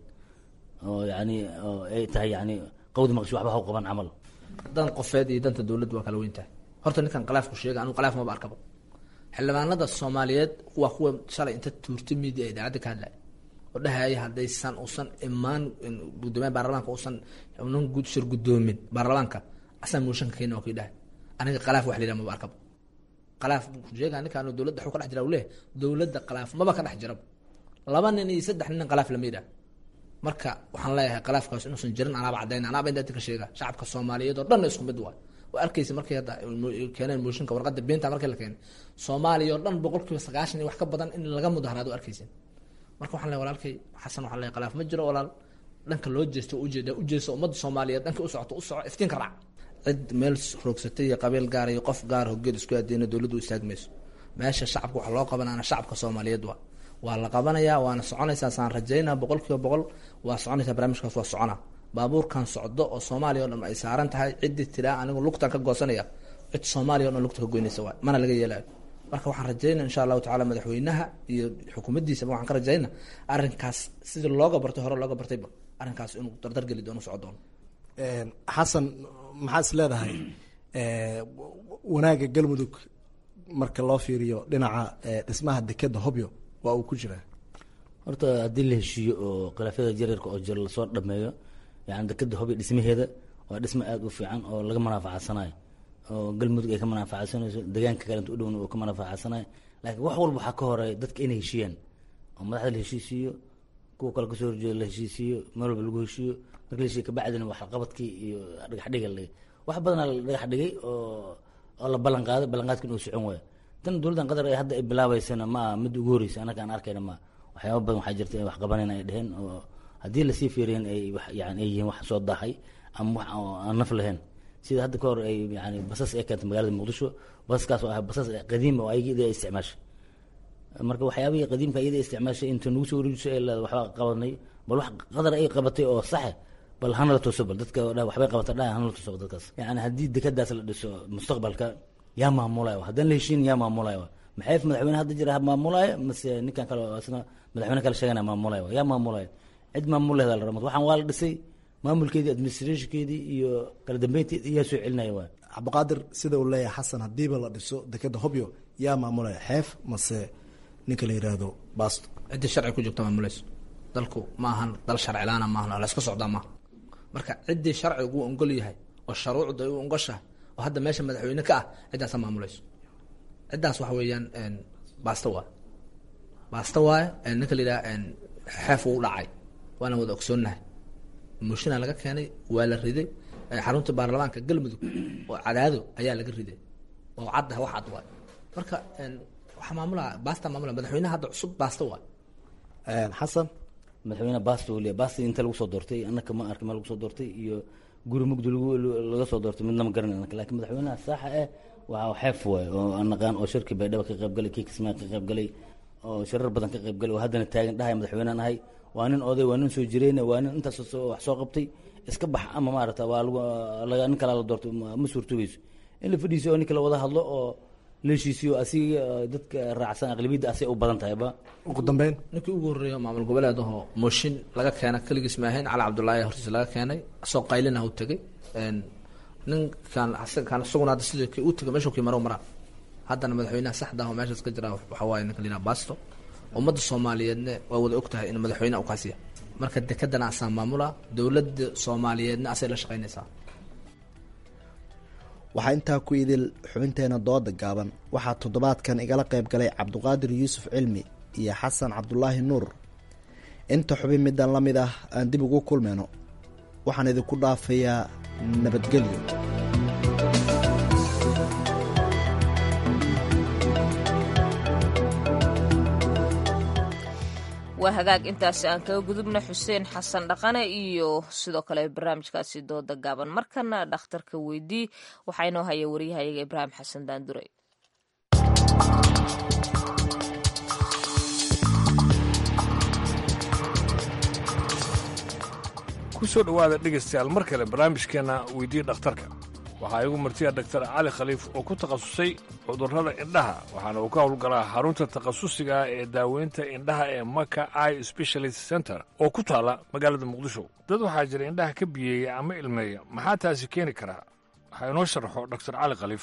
oo yani oo ay tahay yani qawdi maqshi waxba haw qaban camal dan qofeed iyo danta dowladda waa kala weyn tahay horta ninkan khilaafku sheega anigu khilaaf maba arkaba xildhibaanada soomaaliyeed waa kuwa shalay inta tuurta media ee idaacadda ka hadlaya oo dhahaya haddaysan usan imaan gudoomiyaha baarlamaanka usan unan shir gudoomin baarlamaanka asaa mooshanka keena waa kii dhahay aniga khilaaf wax la yidhaha maba arkaba khilaaf sheega ninkaan dowladda xuu ka dhex jira u leeyahay dowladda khilaaf maba ka dhex jiraba laba nin iyo saddex nin khilaaf lama yidhaha marka waxaan leeyahay khilaafkaas inuusan jirin anaaba caddayn anaaba inta ka sheega shacabka soomaaliyeed oo dhan isku mid waay waa arkaysa markay hadda keeneen mooshinka warqadda beenta markii la keenay soomaaliya oo dhan boqol kiiba sagaashan iyo wax ka badan in laga mudaharaado arkaysa marka waxaan leeyahay walaalkay xasan waxaan leeyahay khilaaf ma jiro walaal dhanka loo jeesto ujeeda ujeesto ummadda soomaaliyeed dhanka u socoto u soco iftiinka raac cid meel roogsatay iyo qabiil gaar iyo qof gaar hogeed isku aadeyna dowladdu istaagmayso meesha shacabka waxa loo qabanaana shacabka soomaaliyeed waa waa la qabanayaa waana soconaysaa saan rajaynaa boqol kiiba boqol waa soconaysaa barnaamijkaas waa socona baabuurkan socdo oo soomaaliya o dhan ay saaran tahay ciddii tiraa anigu lugtan ka goosanaya cid soomaaliya o dhan lugta ka goynaysa waay mana laga yeelayo marka waxaan rajaynaa insha allahu tacala madaxweynaha iyo xukuumaddiisaba waxaan ka rajaynaa arrinkaas sidii looga bartay hore looga bartayba arrinkaas inuu dardar geli doono soco doono xasan maxaa is leedahay wanaagga galmudug marka loo fiiriyo dhinaca dhismaha dekeda hobyo waa uu ku jiraa horta haddii la heshiiyo oo khilaafyada jareerka oo jiro lasoo dhameeyo yani dekeda hobyo dhismaheeda waa dhismo aada u fiican oo laga manaafacadsanayo oo galmudug ay ka manaafacasanayso deegaanka kalenta u dhowna uu ka manaafacadsanayo laakiin wax walba waxaa ka horeeya dadka inay heshiiyaan oo madaxda la heshiisiiyo kuwa kale kasoo horjeeda la heshiisiiyo meel walba lagu heshiiyo marka la heshiiyo kabacdina waxqabadkii iyo dhagaxdhiga la dhigay wax badanaa la dhagax dhigay oo oo la ballan qaaday ballanqaadka inuu socon waayo tan dowladdan qatar ay hadda ay bilaabeysana ma aha mid ugu horeysa annaga aan arkayna ma waxyaaba badan waxaa jirta in wax qabanayna ay dheheen oo haddii lasii fiiriyan ay wax yani ay yihiin wax soo daahay ama wax aan naf lahayn sida hadda ka hor ay yani basas ay keentay magaalada muqdisho basaskaas oo ah basas qadiima oo ayaga ay isticmaashay marka waxyaabihii qadiimka iyada isticmaashay inta nagu soo wareejisay ay leedahay waxbaa qabanay bal wax qadar ay qabatay oo saxe bal hana la tuso bal dadka dha waxbay qabata dha hana la tuso dadkaas yani haddii dekadaas la dhiso mustaqbalka yaa maamulayo haddaan la heshiin yaa maamulayo maxay madaxweyne hadda jira maamulayo mase ninkan kale oo isna madaxweyne kale sheegana maamulayo yaa maamulayo cid maamulehda la rabo waxaan waa la dhisay maamulkeedii administrationkeedii iyo kala dambeynteedii yaa soo celinaya waay cabdiqaadir sida uu leeyahay xasan hadiiba la dhiso dekeda hobyo yaa maamulaya xeef mase ninka la yidhaahdo basto ciddii sharci ku joogta maamulayso dalku ma ahan dal sharcilaana maahan la iska socdaa maaha marka ciddii sharcigu u ongol yahay oo sharuucda u ongoshahay oo hadda meesha madaxweyne ka ah ciddaasa maamulayso ciddaas waxa weeyaan baasta waay baasta waaye ninka la yidhaha xeef uu dhacay waana wada ogsoonnahay moshina laga keenay waa la riday xarunta baarlamaanka galmudug oo cadaado ayaa laga riday oo cadda wax cad waay marka waxaa maamula baasta maamula madaxweynaha hadda cusub baasta waay xasan madaxweyne basta uu leeyahay basta inta lagu soo doortay annaka ma arkin ma lagu soo doortay iyo guri mugdi lagu laga soo doortay midna ma garanay annaka laakiin madaxweynaha saaxa eh waa xeef waay oo aan naqaan oo shirki baydhaba ka qayb galay kii kismaa ka qayb galay oo shirar badan ka qayb galay oo haddana taagan dhahay madaxweynean ahay waa nin oday waa nin soo jireyna waa nin intaas wax soo qabtay iska bax ama maarata waa lagu nin kala la doorto ma suurtogeyso in la fadhiisiyo oo ninka la wada hadlo oo la heshiisiyo asiga dadka raacsan aqlabiyadda asay u badan tahayba ugu dambeyn ninkii ugu horreeya maamul goboleed ahoo mooshin laga keena keligiis maahayn cali cabdullaahi hortiisa laga keenay asoo qaylina u tegey ninkan kan isaguna hadda sidii kii u tegay meeshuu kii maro maraa haddana madaxweynaha saxda ah oo meeshaas ka jira waxa waaye ninka layidhaha basto ummadda soomaaliyeedna waa wada og tahay in madaxweynaha u kaasiya marka dekedana asaa maamula dowladda soomaaliyeedna asay la shaqaynaysaa waxaa intaa ku idil xubinteena dooda gaaban waxaa toddobaadkan igala qayb galay cabduqaadir yuusuf cilmi iyo xasan cabdulaahi nuur inta xubin midaan la mid ah aan dib ugu kulmayno waxaan idinku dhaafayaa nabadgelyo waa hagaag intaasi aan kaga gudubna xuseen xasan dhaqane iyo sidoo kale barnaamijkaasi dooda gaaban markana dhakhtarka weydii waxaa inoo haya waryahayaga ibraahim xasan daandure ku soo dhowaada dhegaystayaal mar kale barnaamijkeenna weydii dhakhtarka waxaa igu martiya daktar cali khaliif oo ku takhasusay cudurrada indhaha waxaana uu ka howlgalaa xarunta takhasusiga ee daaweynta indhaha ee maka i specialist center oo ku taalla magaalada muqdisho dad waxaa jira indhaha ka biyeeya ama ilmeeya maxaa taasi keeni karaa waxaa inoo sharaxo daktar cali khaliif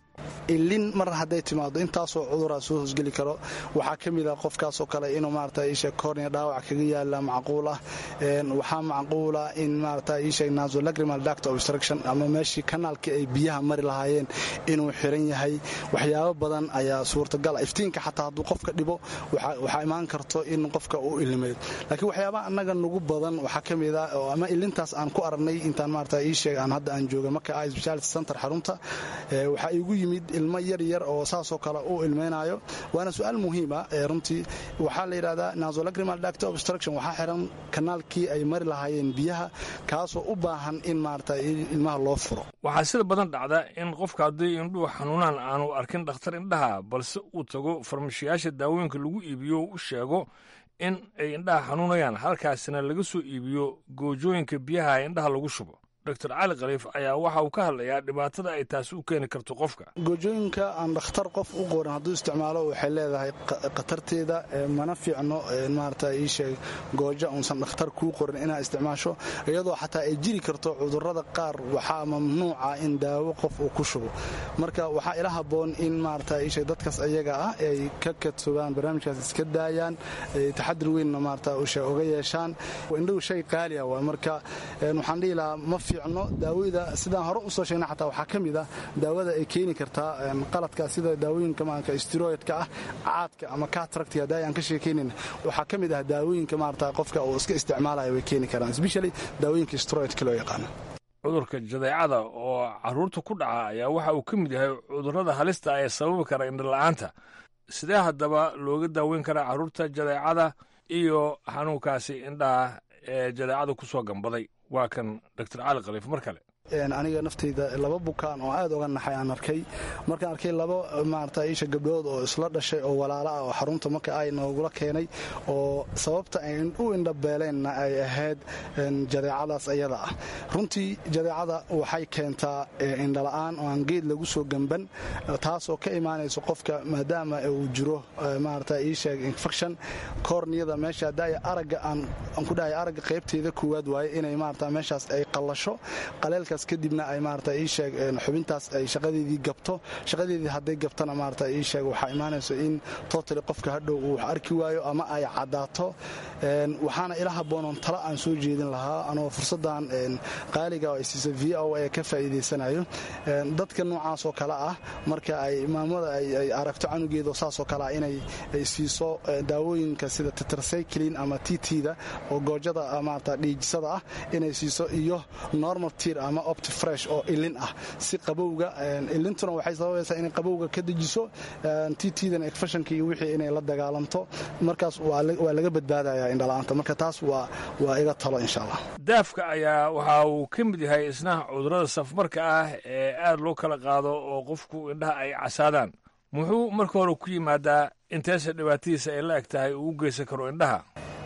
ilin mar hadday timaado intaasoo cuduraa soo hosgeli karo waxaa ka mid a qofkaasoo kale inuu maarata isha kornia dhaawac kaga yaala macquul ah waxaa macquula in maarata isha nasolacrimal duct obstruction ama meeshii kanaalkii ay biyaha mari lahaayeen inuu xiran yahay waxyaabo badan ayaa suurtagal iftiinka xataa hadduu qofka dhibo waxaa imaan karto in qofka uu ilimeeyo laakiin waxyaaba annaga nugu badan waxaa ka mid a ama ilintaas aan ku aragnay intaan maarata isheeg aan hadda aan jooga marka i speciality center xarunta waxaa igu yimid ilmo yar yar oo saasoo kale u ilmaynayo waana su-aal muhiima runtii waxaa la yidhahdaa nasolacrimal duct obstruction waxaa xiran kanaalkii ay mari lahaayeen biyaha kaasoo u baahan in maarata ilmaha loo furo waxaa sida badan dhacda in qofka haddii indhuhu xanuunaan aanu arkin dhakhtar indhaha balse uu tago farmashiyaasha daawooyinka lagu iibiyo u sheego in ay indhaha xanuunayaan halkaasina laga soo iibiyo goojooyinka biyaha indhaha lagu shubo dr cali khaliif ayaa waxa uu ka hadlayaa dhibaatada ay taasi u keeni karto qofka goojooyinka aan dhakhtar qof u qorin hadduu isticmaalo waxay leedahay khatarteeda mana fiicno maarata iisheeg goojo uusan dhakhtar kuu qorin inaad isticmaasho iyadoo xataa ay jiri karto cudurrada qaar waxaa mamnuuca in daawo qof uu ku shubo marka waxaa ila habboon in maarata iisheeg dadkaas ayaga ah ay ka kadsogaan barnaamijkaas iska daayaan taxadir weynna maarata uga yeeshaan indhahu shay qaaliya waa marka waxaan dhihi lahaa ma fiicno daawada sidaan hore usoo sheegna xataa waxaa ka mid ah daawada ay keeni kartaa qaladka sida daawooyinka maarka steroidka ah caadka ama cataracti hadda aan ka sheekaynin waxaa ka mid ah daawooyinka maarata qofka uu iska isticmaalaya way keeni karaan especially daawooyinka steroidka loo yaqaano cudurka jadeecada oo carruurta ku dhaca ayaa waxa uu ka mid yahay cudurrada halista ee sababi kara indhola'aanta sidee haddaba looga daaweyn karaa carruurta jadeecada iyo xanuunkaasi indhaha ee jadeecada ku soo gambaday waa kan dr cali khaliif mar kale aniga naftayda laba bukaan oo aad uga naxay aan arkay markaan arkay laba maarata isha gabdhood oo isla dhashay oo walaala ah oo xarunta marka ay noogula keenay oo sababta ay u indhabeeleenna ay ahayd jadeecadaas ayada ah runtii jadeecada waxay keentaa indhala'aan oo aan geed lagu soo gamban taasoo ka imaanayso qofka maadaama uu jiro maarata isheeg infection korniyada meesha haddaaya aragga aan ku dhahay aragga qaybteeda koowaad waaye inay maarata meeshaas ay qallasho qaleelka kadibna ay maarata ii sheeg xubintaas ay shaqadeedii gabto shaqadeedii hadday gabtana maarata ii sheeg waxaa imaanayso in totally qofka hadhow uu wax arki waayo ama ay caddaato waxaana ila habboonoon tala aan soo jeedin lahaa anoo fursaddan qaaliga oo ay siisa v o a ka faa'iidaysanayo dadka noocaasoo kale ah marka ay maamada ay aragto canugeedo saasoo kale ah inay siiso daawooyinka sida tetracyclin ama tt-da oo goojada maarata dhiijisada ah inay siiso iyo normal tir ama optifresh oo ilin ah si qabowga ilintuna waxay sababaysaa inay qabowga ka dejiso tt-dan efashanka iyo wixii inay la dagaalanto markaas waa laga badbaadaya indhala'aanta marka taas waa iga talo insha allah daafka ayaa waxa uu ka mid yahay isna cudurrada safmarka ah ee aad loo kala qaado oo qofku indhaha ay casaadaan muxuu marka hore ku yimaadaa inteesa dhibaatadiisa ay la eg tahay uu u geysan karo indhaha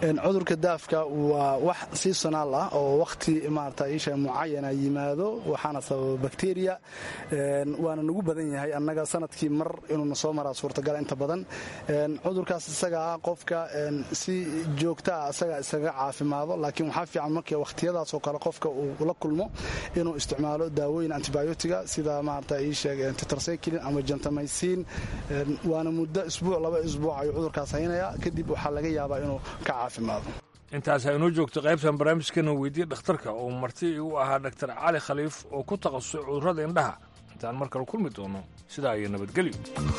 cudurka daafka waa wax seasonaal ah oo wakhti maarata isha mucayana yimaado waxaana sababa bakteriya waana nagu badan yahay annaga sanadkii mar inuuna soo maraa suurtagal inta badan cudurkaas isaga ah qofka si joogta ah isaga iskaga caafimaado laakiin waxaa fiican markii wakhtiyadaasoo kale qofka uu la kulmo inuu isticmaalo daawooyin antibiotiga sida maarata ii sheeg tetracyclin ama gentamycin waana muddo isbuuc laba isbuuc ayuu cudurkaas haynaya kadib waxaa laga yaabaa inuu ka caafimaado intaas aynoo joogto qaybtan barnaamijkeena weydiye dhakhtarka oo marti u ahaa dhaktar cali khaliif oo ku takhasusay cudurrada indhaha intaan mar kale kulmi doono sidaa iyo nabadgelyo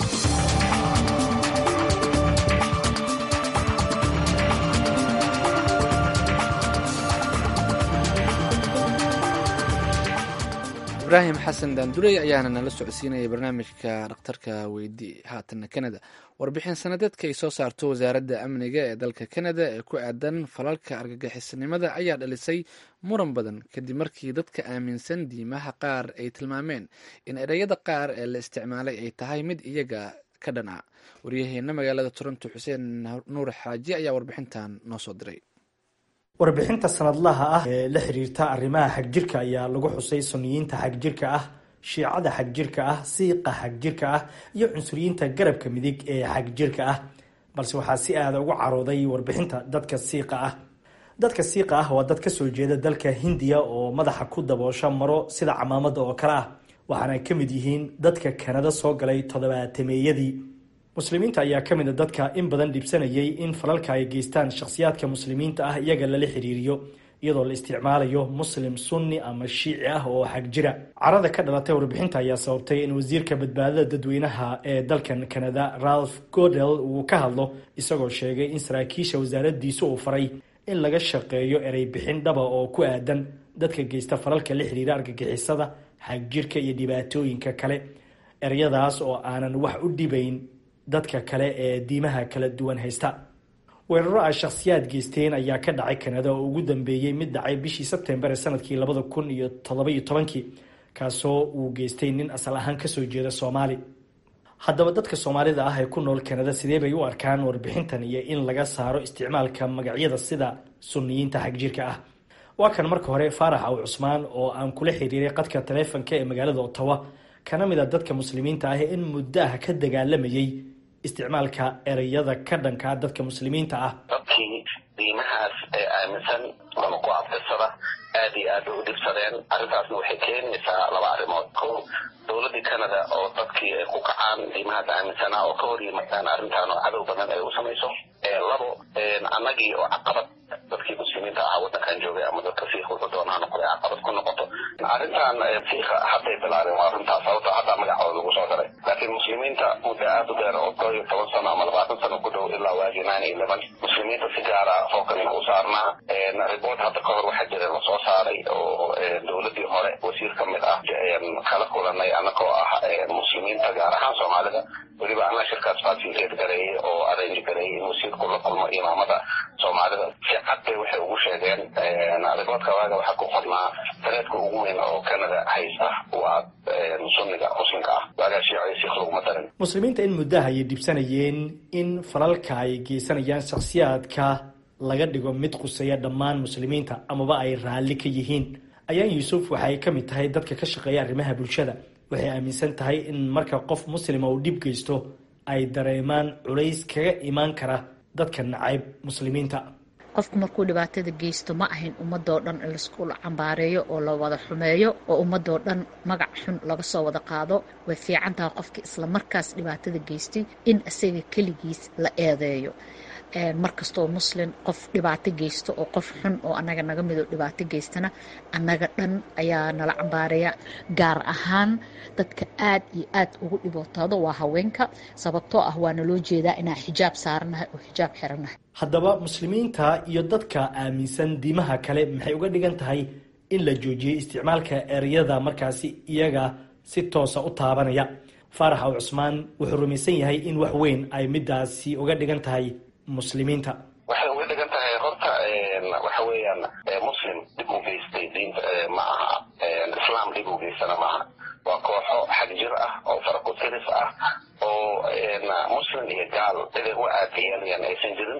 ibraahim xasan daandurey ayaana nala socodsiinayay barnaamijka dhakhtarka weydii haatana kanada warbixin sanadeedka ay soo saarto wasaaradda amniga ee dalka kanada ee ku aadan falalka argagixisanimada ayaa dhalisay muran badan kadib markii dadka aaminsan diimaha qaar ay tilmaameen in ereyada qaar ee la isticmaalay ay tahay mid iyaga ka dhan a waryaheena magaalada toronto xuseen nuur xaaji ayaa warbixintan noo soo diray warbixinta sanadlaha ah ee la xiriirta arrimaha xagjirka ayaa lagu xusay suniyiinta xagjirka ah shiicada xagjirka ah siiqa xagjirka ah iyo cunsuriyiinta garabka midig ee xagjirka ah balse waxaa si aada ugu carooday warbixinta dadka siiqa ah dadka siiqa ah waa dad ka soo jeeda dalka hindiya oo madaxa ku daboosha maro sida camaamada oo kale ah waxaana ka mid yihiin dadka kanada soo galay toddobaatemeeyadii muslimiinta ayaa ka mid a dadka in badan dhibsanayay in falalka ay geystaan shakhsiyaadka muslimiinta ah iyaga lala xiriiriyo iyadoo la isticmaalayo muslim sunni ama shiici ah oo xag jira carada ka dhalatay warbixinta ayaa sababtay in wasiirka badbaadada dadweynaha ee dalkan kanada ralph godel uu ka hadlo isagoo sheegay in saraakiisha wasaaradiisu uu faray in laga shaqeeyo erey bixin dhaba oo ku aadan dadka geysta falalka la xiriira argagixisada xagjirka iyo dhibaatooyinka kale eryadaas oo aanan wax u dhibayn dadka kale ee diimaha kala duwan haysta weeraro ay shakhsiyaad geysteen ayaa ka dhacay kanada oo ugu dambeeyey mid dhacay bishii sebtembar ee sanadkii labada kun iyo toddoba-iyo tobankii kaasoo uu geystay nin asal ahaan kasoo jeeda soomaali haddaba dadka soomaalida ah ee ku nool kanada sidee bay u arkaan warbixintan iyo in laga saaro isticmaalka magacyada sida suniyiinta xagjirka ah waa kan marka hore faarax aw cusmaan oo aan kula xiriiray qadka taleefonka ee magaalada ottawa kana mid a dadka muslimiinta ah in muddo ah ka dagaalamayay isticmaalka ereyada ka dhankaa dadka muslimiinta ah dadkii diimahaas ee aaminsan ama ku abtirsada aad iyo aad bay u dhibsadeen arrintaasna waxay keenaysaa laba arrimood ko dowladdii canada oo dadkii ay ku kacaan diimahaas aaminsanaa oo ka hor yimaadaan arrintan oo cadow badan ay u samayso labo annagii oo caqabad dadkii muslimiinta ahaa waddankan joogay ama dadka siikh wuxuu doonaa noqday caqabad ku noqoto arrintan siikha hadday bilaabeen waa arrintaas sababto haddaa magacooda lagu soo daray laakiin muslimiinta muddo aad u dheer oo koo iyo toban sano ama labaatan sano ku dhow ilaa waagii nine eleven muslimiinta si gaara fookan u saarnaa report hadda ka hor waxaa jira lasoo saaray oo dowladdii hore wasiir ka mid ah kala kulanay annagoo ah muslimiinta gaar ahaan soomaalida weliba anaa shirkaas facilitate gareeyey oo arrange gareeyey in wasiirku la kulmo imaamada soomaalida si cad bay waxay ugu sheegeen riboodka waaga waxaa ku qornaa dareedka ugu weyn oo canada haysta waa sunniga muslimka ah waagaa shiico siikh laguma darin muslimiinta in muddaha ayay dhibsanayeen in falalka ay geysanayaan shakhsiyaadka laga dhigo mid quseeya dhammaan muslimiinta amaba ay raalli ka yihiin ayaan yuusuf waxay ka mid tahay dadka ka shaqeeya arrimaha bulshada waxay aaminsan tahay in marka qof muslima uu dhib geysto ay dareemaan culays kaga imaan kara dadka nacayb muslimiinta qofku markuu dhibaatada geysto ma ahayn ummadoo dhan in laisku cambaareeyo oo la wada xumeeyo oo ummadoo dhan magac xun laga soo wada qaado way fiican tahay qofka isla markaas dhibaatada geystay in isaga keligiis la eedeeyo markastoo muslim qof dhibaato geysto oo qof xun oo anaga naga midoo dhibaato geystana annaga dhan ayaa nala cambaareya gaar ahaan dadka aad iyo aad ugu dhibootaado waa haweenka sababtoo ah waana loo jeedaa inaan xijaab saaranahay oo xijaab xiranahay haddaba muslimiinta iyo dadka aaminsan diimaha kale maxay uga dhigan tahay in la joojiyey isticmaalka ereyada markaasi iyaga si toosa u taabanaya faarax aw cusmaan wuxuu rumaysan yahay in wax weyn ay midaasi uga dhigan tahay muslimiinta waxay uga dhigan tahay horta waxa weeyaan muslim dhib u geystay diinta ma aha islaam dhib u geystana maaha waa kooxo xagjir ah oo faraku-tiris ah oo muslim iyo gaal ciday u aadiyeenayaan aysan jirin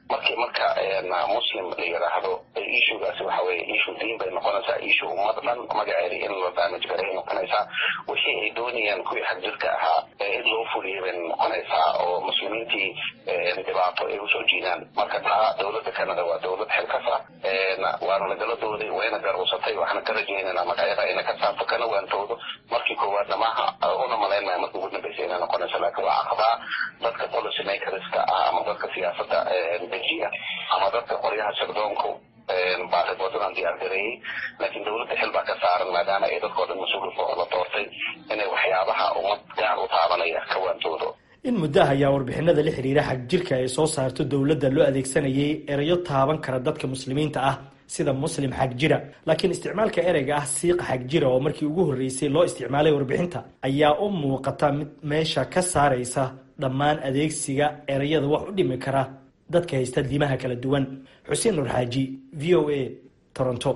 markii marka muslim la yidhaahdo issuegaasi waxa weye issue diin bay noqonaysaa issue ummad dhan magaceeda in la damage garay noqonaysaa wixii ay doonayaan kuwii xagjirka ahaa in loo fuliyay bay noqonaysaa oo muslimiintii dhibaato ay usoo jiidaan marka taa dowladda canada waa dowlad xilkas ah waana nagaladooday wayna garowsatay waxaana ka rajaynaynaa magacyada ayna ka saarto kana waantoodo markii koowaadna maaha una malayn maya markii ugu dambaysa inay noqonayso laakiin waa caqabaa dadka policy makerska ah ama dadka siyaasadda dejiya ama dadka qoryaha sirdoonku baariboodadaan diyaargareeyey laakiin dowladda xil baa ka saaran maadaama ay dadkoo dhan mas-uulka la doortay inay waxyaabaha ummad gaar u taabanaya ka waantoodo in muddaha ayaa warbixinada la xiriira xagjirka ay soo saarto dowladda loo adeegsanayay erayo taaban kara dadka muslimiinta ah sida muslim xagjira laakiin isticmaalka ereyga ah siiqa xagjira oo markii ugu horreysay loo isticmaalay warbixinta ayaa u muuqata mid meesha ka saaraysa dhammaan adeegsiga ereyada wax u dhimi kara dadka haysta diimaha kala duwan xuseen nur xaaji v o a toronto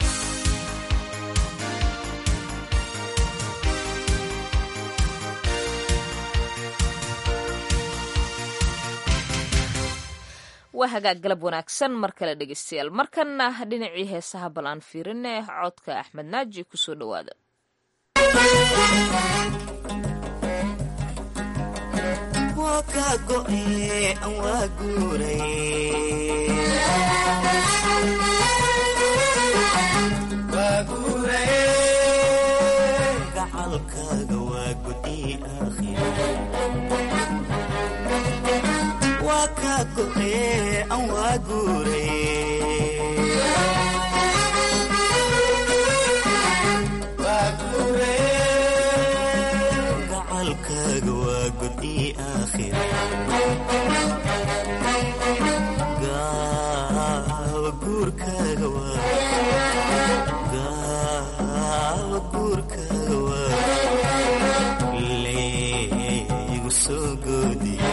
waa hagaag galab wanaagsan mar kale dhegeystayaal markanna dhinacii heesaha bal aan fiirine codka axmed naaji kusoo dhowaada gacalkaaga waa gudi waa kaa go'ee an waa guuregacalkaaga waa gudi aakhira gaawa guurkaaga gaawa guurkaaga waa leegu soo goodiye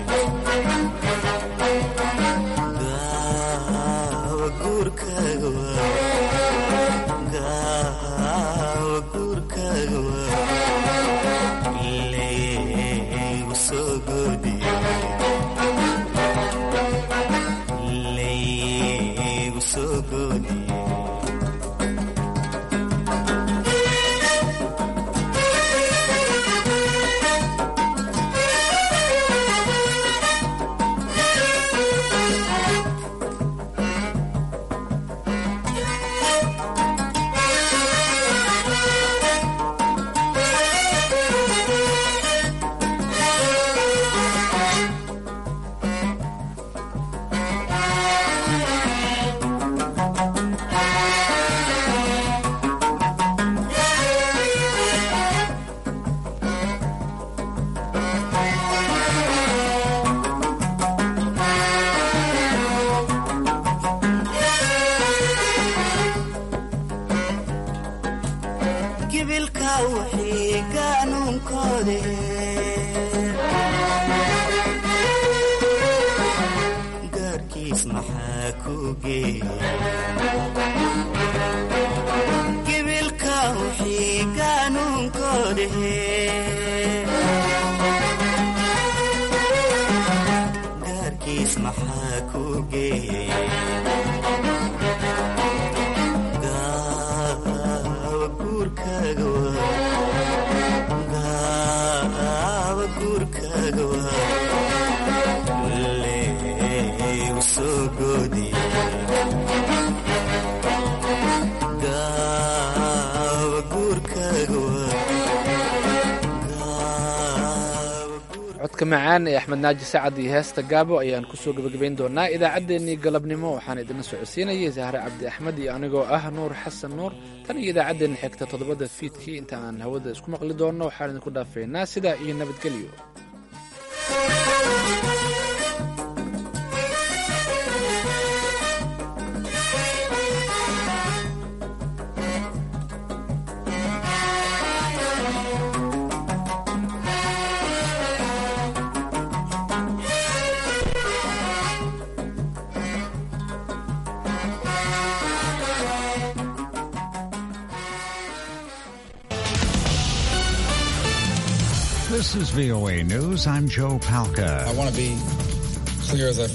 codka macaan ee axmed naaji sacad iyo heesta gaabo ayaan kusoo gebagabayn doonaa idaacaddeenii galabnimo waxaan idinla socodsiinayay sahre cabdi axmed iyo anigoo ah nuur xasan nuur tan iyo idaacaddeenna xigta toddobada fiidkii inta aan hawada isku maqli doonno waxaan idinku dhaafaynaa sidaa iyo nabadgelyo This is VOA News. I'm Joe Palca. I want to be clear as I